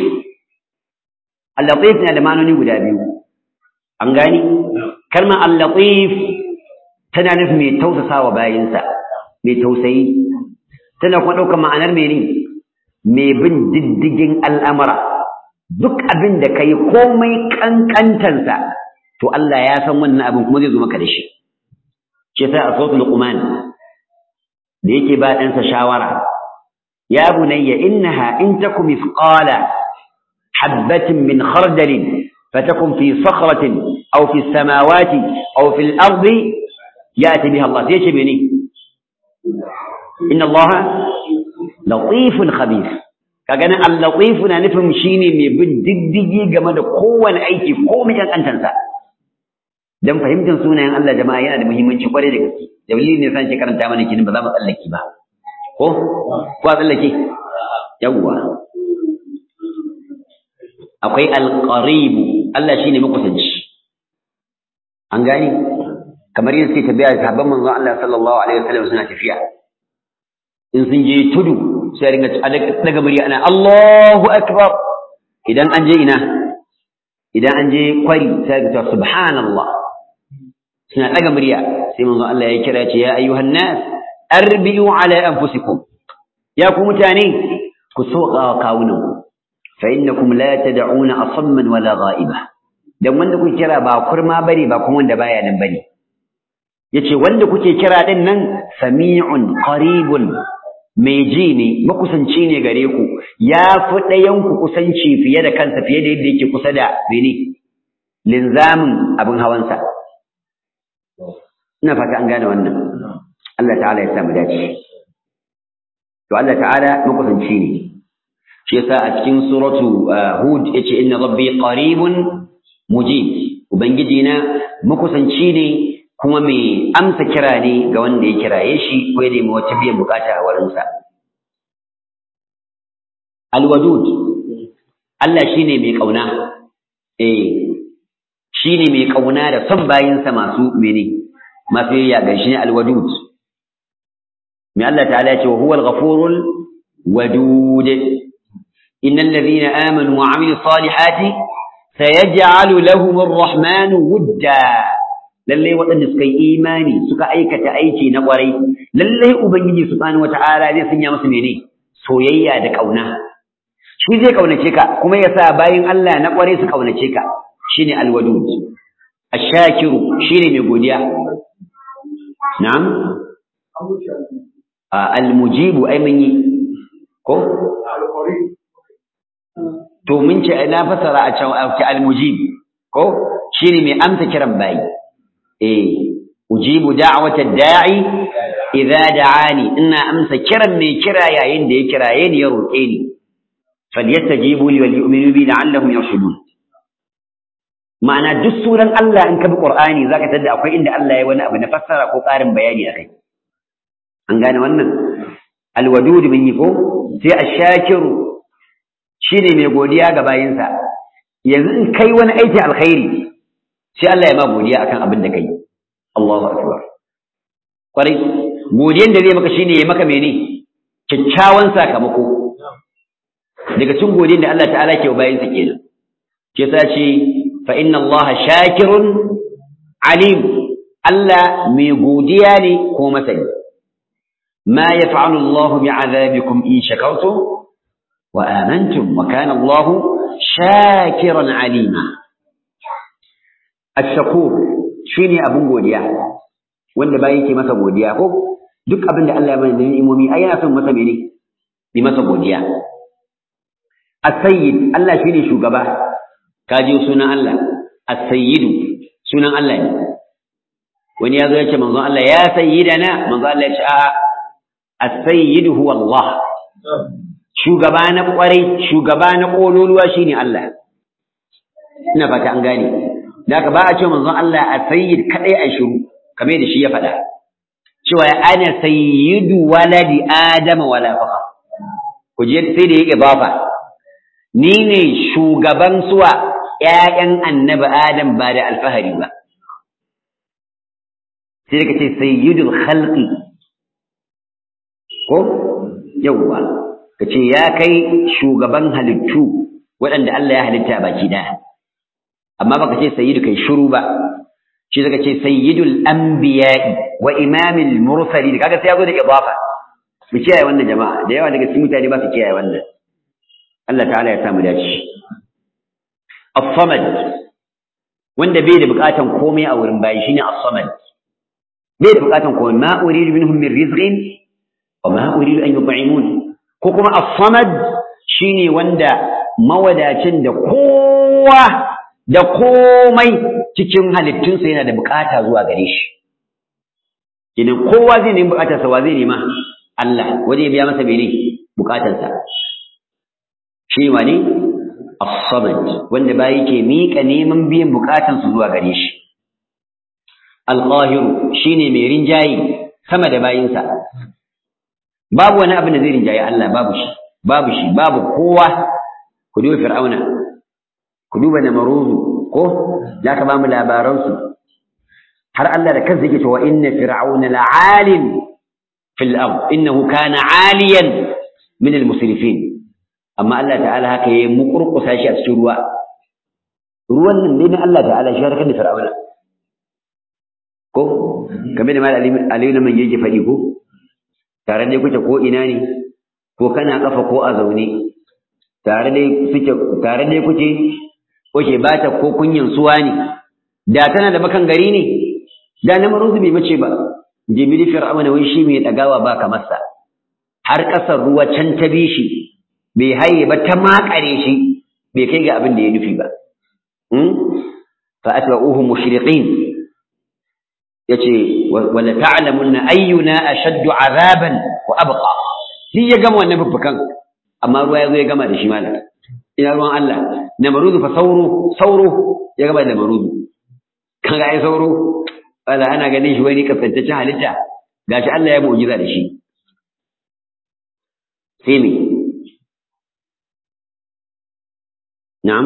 al-latif na da ma'anoni guda biyu an gani kalmar al-latif tana nufin mai tausasawa bayinsa mai tausayi tana kuma ɗaukar ma'anar mene mai bin diddigin al'amura duk abin da ka yi komai ƙanƙantansa to Allah ya san wannan abin kuma zai zo maka da shi ce sai a sautu luqman da yake ba ɗansa shawara ya bunayya innaha in takum mithqala habatin min khardalin fatakun fi sakhratin aw fi samawati aw fi al-ardi ya'ti biha Allah sai ce mene inna Allah latifun khabir kaga nan al-latif na nufin shine mai bin diddigi game da kowane aiki ko mai kankantansa dan fahimtar sunayen Allah jama'a yana da muhimmanci kwarai da gaske dalilin ne san ke karanta mana kinin ba za mu tsallake ba ko ko a tsallake yawwa akwai al-qarib Allah shine makusanci an gani kamar yadda suke tabiya sahabban manzon Allah sallallahu alaihi wasallam suna tafiya in sun je tudu sai ringa daga murya ana Allahu akbar idan an je ina idan an je kwari sai ga subhanallah suna daga murya sai manzon Allah ya kira ce ya ayyuhan nas arbiu ala anfusikum ya ku mutane ku soka kawunan ku fa innakum la tad'una asamman wala ghaiba dan wanda kuke kira ba kurma bane ba kuma wanda baya nan bane yace wanda kuke kira din nan sami'un qaribun mai ji ne makusanci ne gare ku ya fi ɗayan ku kusanci fiye da kansa fiye da yadda yake kusa da bene linzamin abin hawansa ina fata an gane wannan Allah ta'ala ya sa mu dace to Allah ta'ala makusanci ne shi yasa a cikin suratu hud yace inna rabbi qaribun mujib ubangiji na makusanci ne kuma mai amsa kira ne ga wanda ya kiraye shi ko ya nemi wata biyan bukata a wurinsa alwadud Allah shine mai kauna eh shine mai kauna da son bayinsa masu mene masu yayya ga shi ne alwadud mai Allah ta'ala ya ce wa huwa al-ghafurul wadud innal ladhina amanu wa 'amilus salihati sayaj'alu lahum ar-rahmanu wudda lallai waɗanda suka yi imani suka aikata aiki na ƙwarai lallai ubangiji subhanahu wata'ala zai sanya musu mene soyayya da ƙauna shi zai ƙaunace ka kuma ya sa bayin Allah na ƙwarai su ƙaunace ka shine alwadud ashakiru shine mai godiya na'am almujibu ai mun yi ko to mun ce na fasara a can almujib ko shine mai amsa kiran bayi eh ujibu da'wata da'i idza da'ani ina amsa kiran mai kira yayin da ya kiraye ni ya roke ni falyastajibu li wal yu'minu bi la'allahum yarshudun ma'ana duk suran Allah in ka bi Qur'ani zaka tada akwai inda Allah ya wani abu na fassara ko ƙarin bayani akai an gane wannan alwadud min yi ko sai ash-shakiru shine mai godiya ga bayinsa yanzu in kai wani aiki alkhairi sai Allah ya ma godiya akan abin da kai Allahu akbar kwarai godiyan da zai maka shine ya maka mene kyakkyawan sakamako daga cikin godiyar da Allah ta'ala ke bayin sa kenan ke sa ce fa inna Allah shakirun alim Allah mai godiya ne ko masani ma yaf'alu Allah bi'adabikum in shakartum wa amantum wa kana Allah shakiran alima ash-shakur shine abun godiya wanda bayi ke masa godiya ko duk abin da Allah ya bani da ni'imomi ai yana son masa mene bi masa godiya as-sayyid Allah shine shugaba kaje sunan Allah as-sayyidu sunan Allah ne wani ya zo ya ce manzo Allah ya sayyidana manzo Allah ya ce a as-sayyidu huwa Allah shugaba na kwarai shugaba na kololuwa shine Allah ina fata an gane da haka ba a ce manzo Allah as-sayyid kadai a shiru kamar da shi ya faɗa cewa ana sayyidu waladi adama wala faqa ku je sai da yake bafa ni ne shugaban suwa ƴaƴan annabi adam ba da alfahari ba sai ka ce sayyidul khalqi ko yawwa ka ce ya kai shugaban halittu waɗanda Allah ya halitta baki ɗaya amma baka ce sayyidu kai shiru ba shi zaka ce sayyidul anbiya'i wa imamil mursalin kaga sai yazo da idafa mu kiyaye wannan jama'a da yawa daga cikin mutane ba su kiyaye wannan Allah ta'ala ya samu dace as-samad wanda bai da bukatan komai a wurin bayi shine as-samad bai da bukatan komai ma uridu minhum min rizqin wa ma uridu an yut'imun ko kuma as-samad shine wanda mawadacin da kowa da komai cikin halittunsa yana da bukata zuwa gare shi idan kowa zai nemi bukatarsa wa zai nema Allah waje biya masa mene bukatarsa shi wani as-samad wanda bayi ke mika neman biyan bukatansu zuwa gare shi al-qahir shine mai rinjayi sama da bayinsa babu wani abin da zai rinjayi Allah babu shi babu shi babu kowa ku duba fir'auna ku duba namaruzu ko za ka ba mu labaransu har Allah da kansa yake cewa inna fir'auna la'alim fil ard innahu kana 'aliyan min al musrifin amma Allah ta'ala haka yayi mukurkusa shi a cikin ruwa ruwan nan ne na Allah ta'ala shi har kan fir'auna ko kamar da mal aliyu man yake faɗi ko tare da kuke ko ina ne ko kana kafa ko a zaune tare da suke tare da kuke Oke ba ta ko kunyan suwa ne, da tana da bakan gari ne, da na maruzu bai mace ba, jimili fir'auna wai shi mai ɗagawa ba kamarsa, har ƙasar ruwa can ta bi shi, bai haye ba ta makare shi, bai kai ga abin da ya nufi ba. Fa atba'uhu mushriqin yace wala ta'lamunna ayyuna ashaddu azaban wa abqa. Shi ya gama wannan bubbukan, amma ruwa ya zo ya gama da shi malam. ina ruwan Allah namarudu fa sauro sauro ya gaba da namarudu kan ga ai sauro wala ana ganin shi wani kafantaccen halitta gashi Allah ya mu'jiza da shi sai me na'am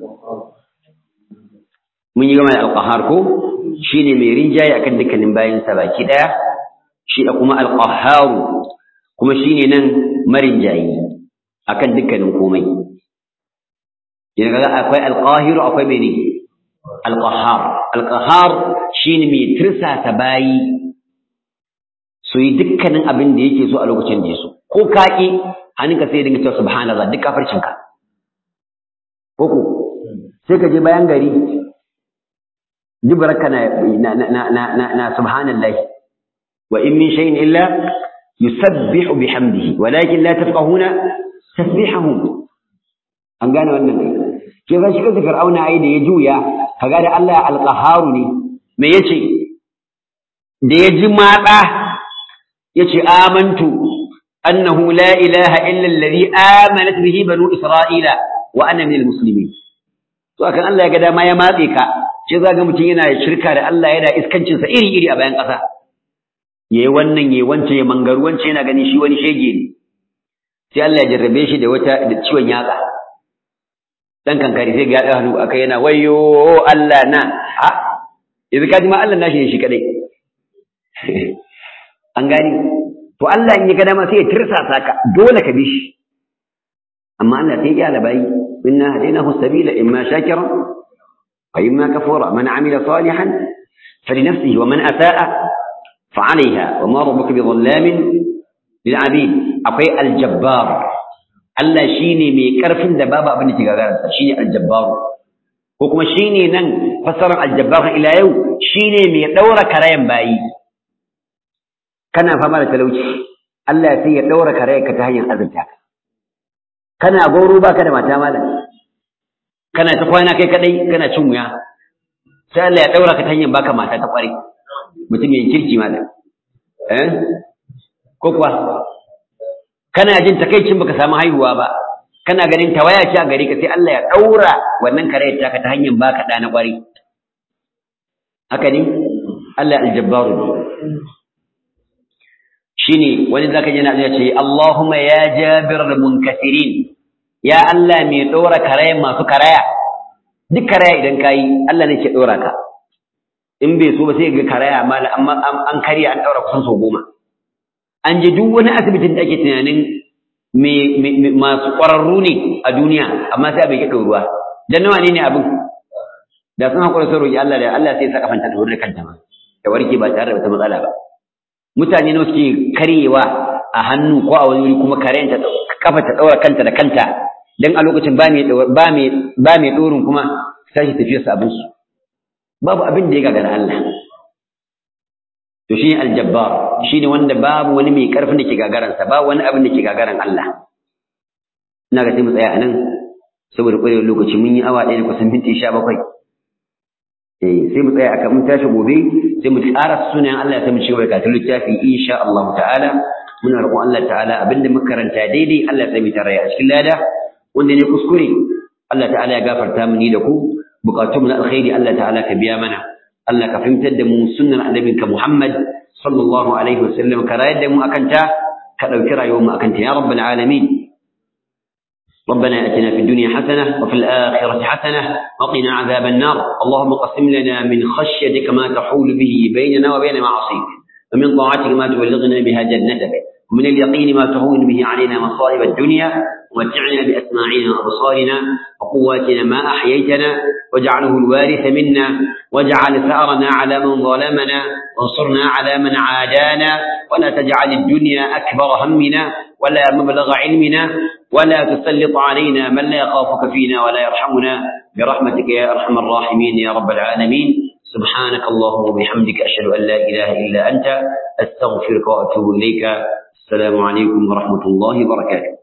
mun yi gama da alqahar ko shine mai rinjaye akan dukkanin bayin sa baki daya shi da kuma alqahar kuma shine nan marinjayi akan dukkanin komai yana kaga akwai alqahiru akwai mene alqahar alqahar shine mai tirsasa bayi su yi dukkanin abin da yake so a lokacin da yaso ko kaki hannunka sai dinga cewa subhanallah duk kafircin ka koko sai ka je bayan gari dubaraka na na na na na subhanallah wa in min shay'in illa yusabbihu bihamdihi walakin la tafqahuna tasbihahum an gane wannan ke zan shiga da fir'auna ai da ya juya kaga da Allah alqaharu ne me yace da ya ji matsa yace amantu annahu la ilaha illa alladhi amanat bihi banu isra'ila wa ana minal muslimin to akan Allah ya ga dama ya matse ka ce za ga mutum yana shirka da Allah yana iskancin sa iri iri a bayan ƙasa yayi wannan yayi wance ya mangaru wance yana ganin shi wani shege ne sai Allah ya jarrabe shi da wata da ciwon yatsa dan kankari sai ga hannu akai yana wayyo Allah na ha yanzu ka ji ma Allah nashi ne shi kadai an gani to Allah in ya ga dama sai ya tirsasa ka dole ka bi shi amma Allah sai ya labai inna hadainahu sabila imma shakira wa imma kafura man amila salihan falinafsihi wa man asaa fa alaiha wa ma rabbuka bidhallamin lil abid akwai aljabbar Allah shine mai karfin da babu abin da ke gagararsa shine aljabbar ko kuma shine nan fasarar aljabbar ila yau shine mai daura karayan bayi kana fama da talauci Allah sai ya daura karayanka ta hanyar azurta kana goro baka da mata malam kana ta kwana kai kadai kana cin wuya sai Allah ya daura ka ta hanyar baka mata ta kware mutum yin kirki malam eh ko kuwa kana jin takaicin baka samu haihuwa ba kana ganin tawaya ce a gare ka sai Allah ya daura wannan karayar taka ta hanyar baka da na kware haka ne Allah aljabbaru shine wani zaka ji na ce Allahumma ya jabir munkasirin ya Allah mai dora karaya masu karaya duk karaya idan kayi Allah ne ke dora ka in bai so ba sai ga karaya mala amma an karya an daura kusan sau goma an je duk wani asibitin da ake tunanin masu ƙwararru ne a duniya amma sai bai ke ɗoruwa dan nawa ne ne abin da sun haƙura sun roƙi Allah da Allah sai ya saka fanta da wurin kanta ma da warke ba tare da wata matsala ba mutane nawa suke karyewa a hannu ko a wani wuri kuma karen ta kafa ta daura kanta da kanta dan a lokacin ba mai ba mai ba mai dorin kuma sai tafiyar sa abin su babu abin da ya gagara Allah to shi aljabbar shine wanda babu wani mai karfin da ke gagaran sa babu wani abin da ke gagaran Allah ina ga sai mu tsaya anan saboda ƙwarewar lokaci mun yi awa ɗaya da kusan minti sha bakwai eh sai mu tsaya akan mun tashi gobe sai mu tsara sunayen Allah sai mu ci gaba da karatun littafi insha Allah ta'ala muna roƙon Allah ta'ala abinda muka karanta daidai Allah ya sami tarayya a cikin lada wanda ne kuskure Allah ta'ala ya gafarta mu ni da ku bukatun na alkhairi Allah ta'ala ka biya mana Allah ka fahimtar da mu sunnar annabinka Muhammad sallallahu alaihi wasallam ka rayar da mu akan ta ka dauki rayuwar mu akan ta ya rabbal alamin ربنا اتنا في الدنيا حسنه وفي الاخره حسنه وقنا عذاب النار اللهم قسم لنا من خشيتك ما تحول به بيننا وبين معاصيك ومن طاعتك ما تبلغنا بها جنتك ومن اليقين ما تهون به علينا مصائب الدنيا ومتعنا بأسماعنا وأبصارنا وقواتنا ما أحييتنا واجعله الوارث منا واجعل ثأرنا على من ظلمنا وانصرنا على من عادانا ولا تجعل الدنيا أكبر همنا ولا مبلغ علمنا ولا تسلط علينا من لا يخافك فينا ولا يرحمنا برحمتك يا أرحم الراحمين يا رب العالمين سبحانك اللهم وبحمدك أشهد أن لا إله إلا أنت أستغفرك وأتوب إليك السلام عليكم ورحمة الله وبركاته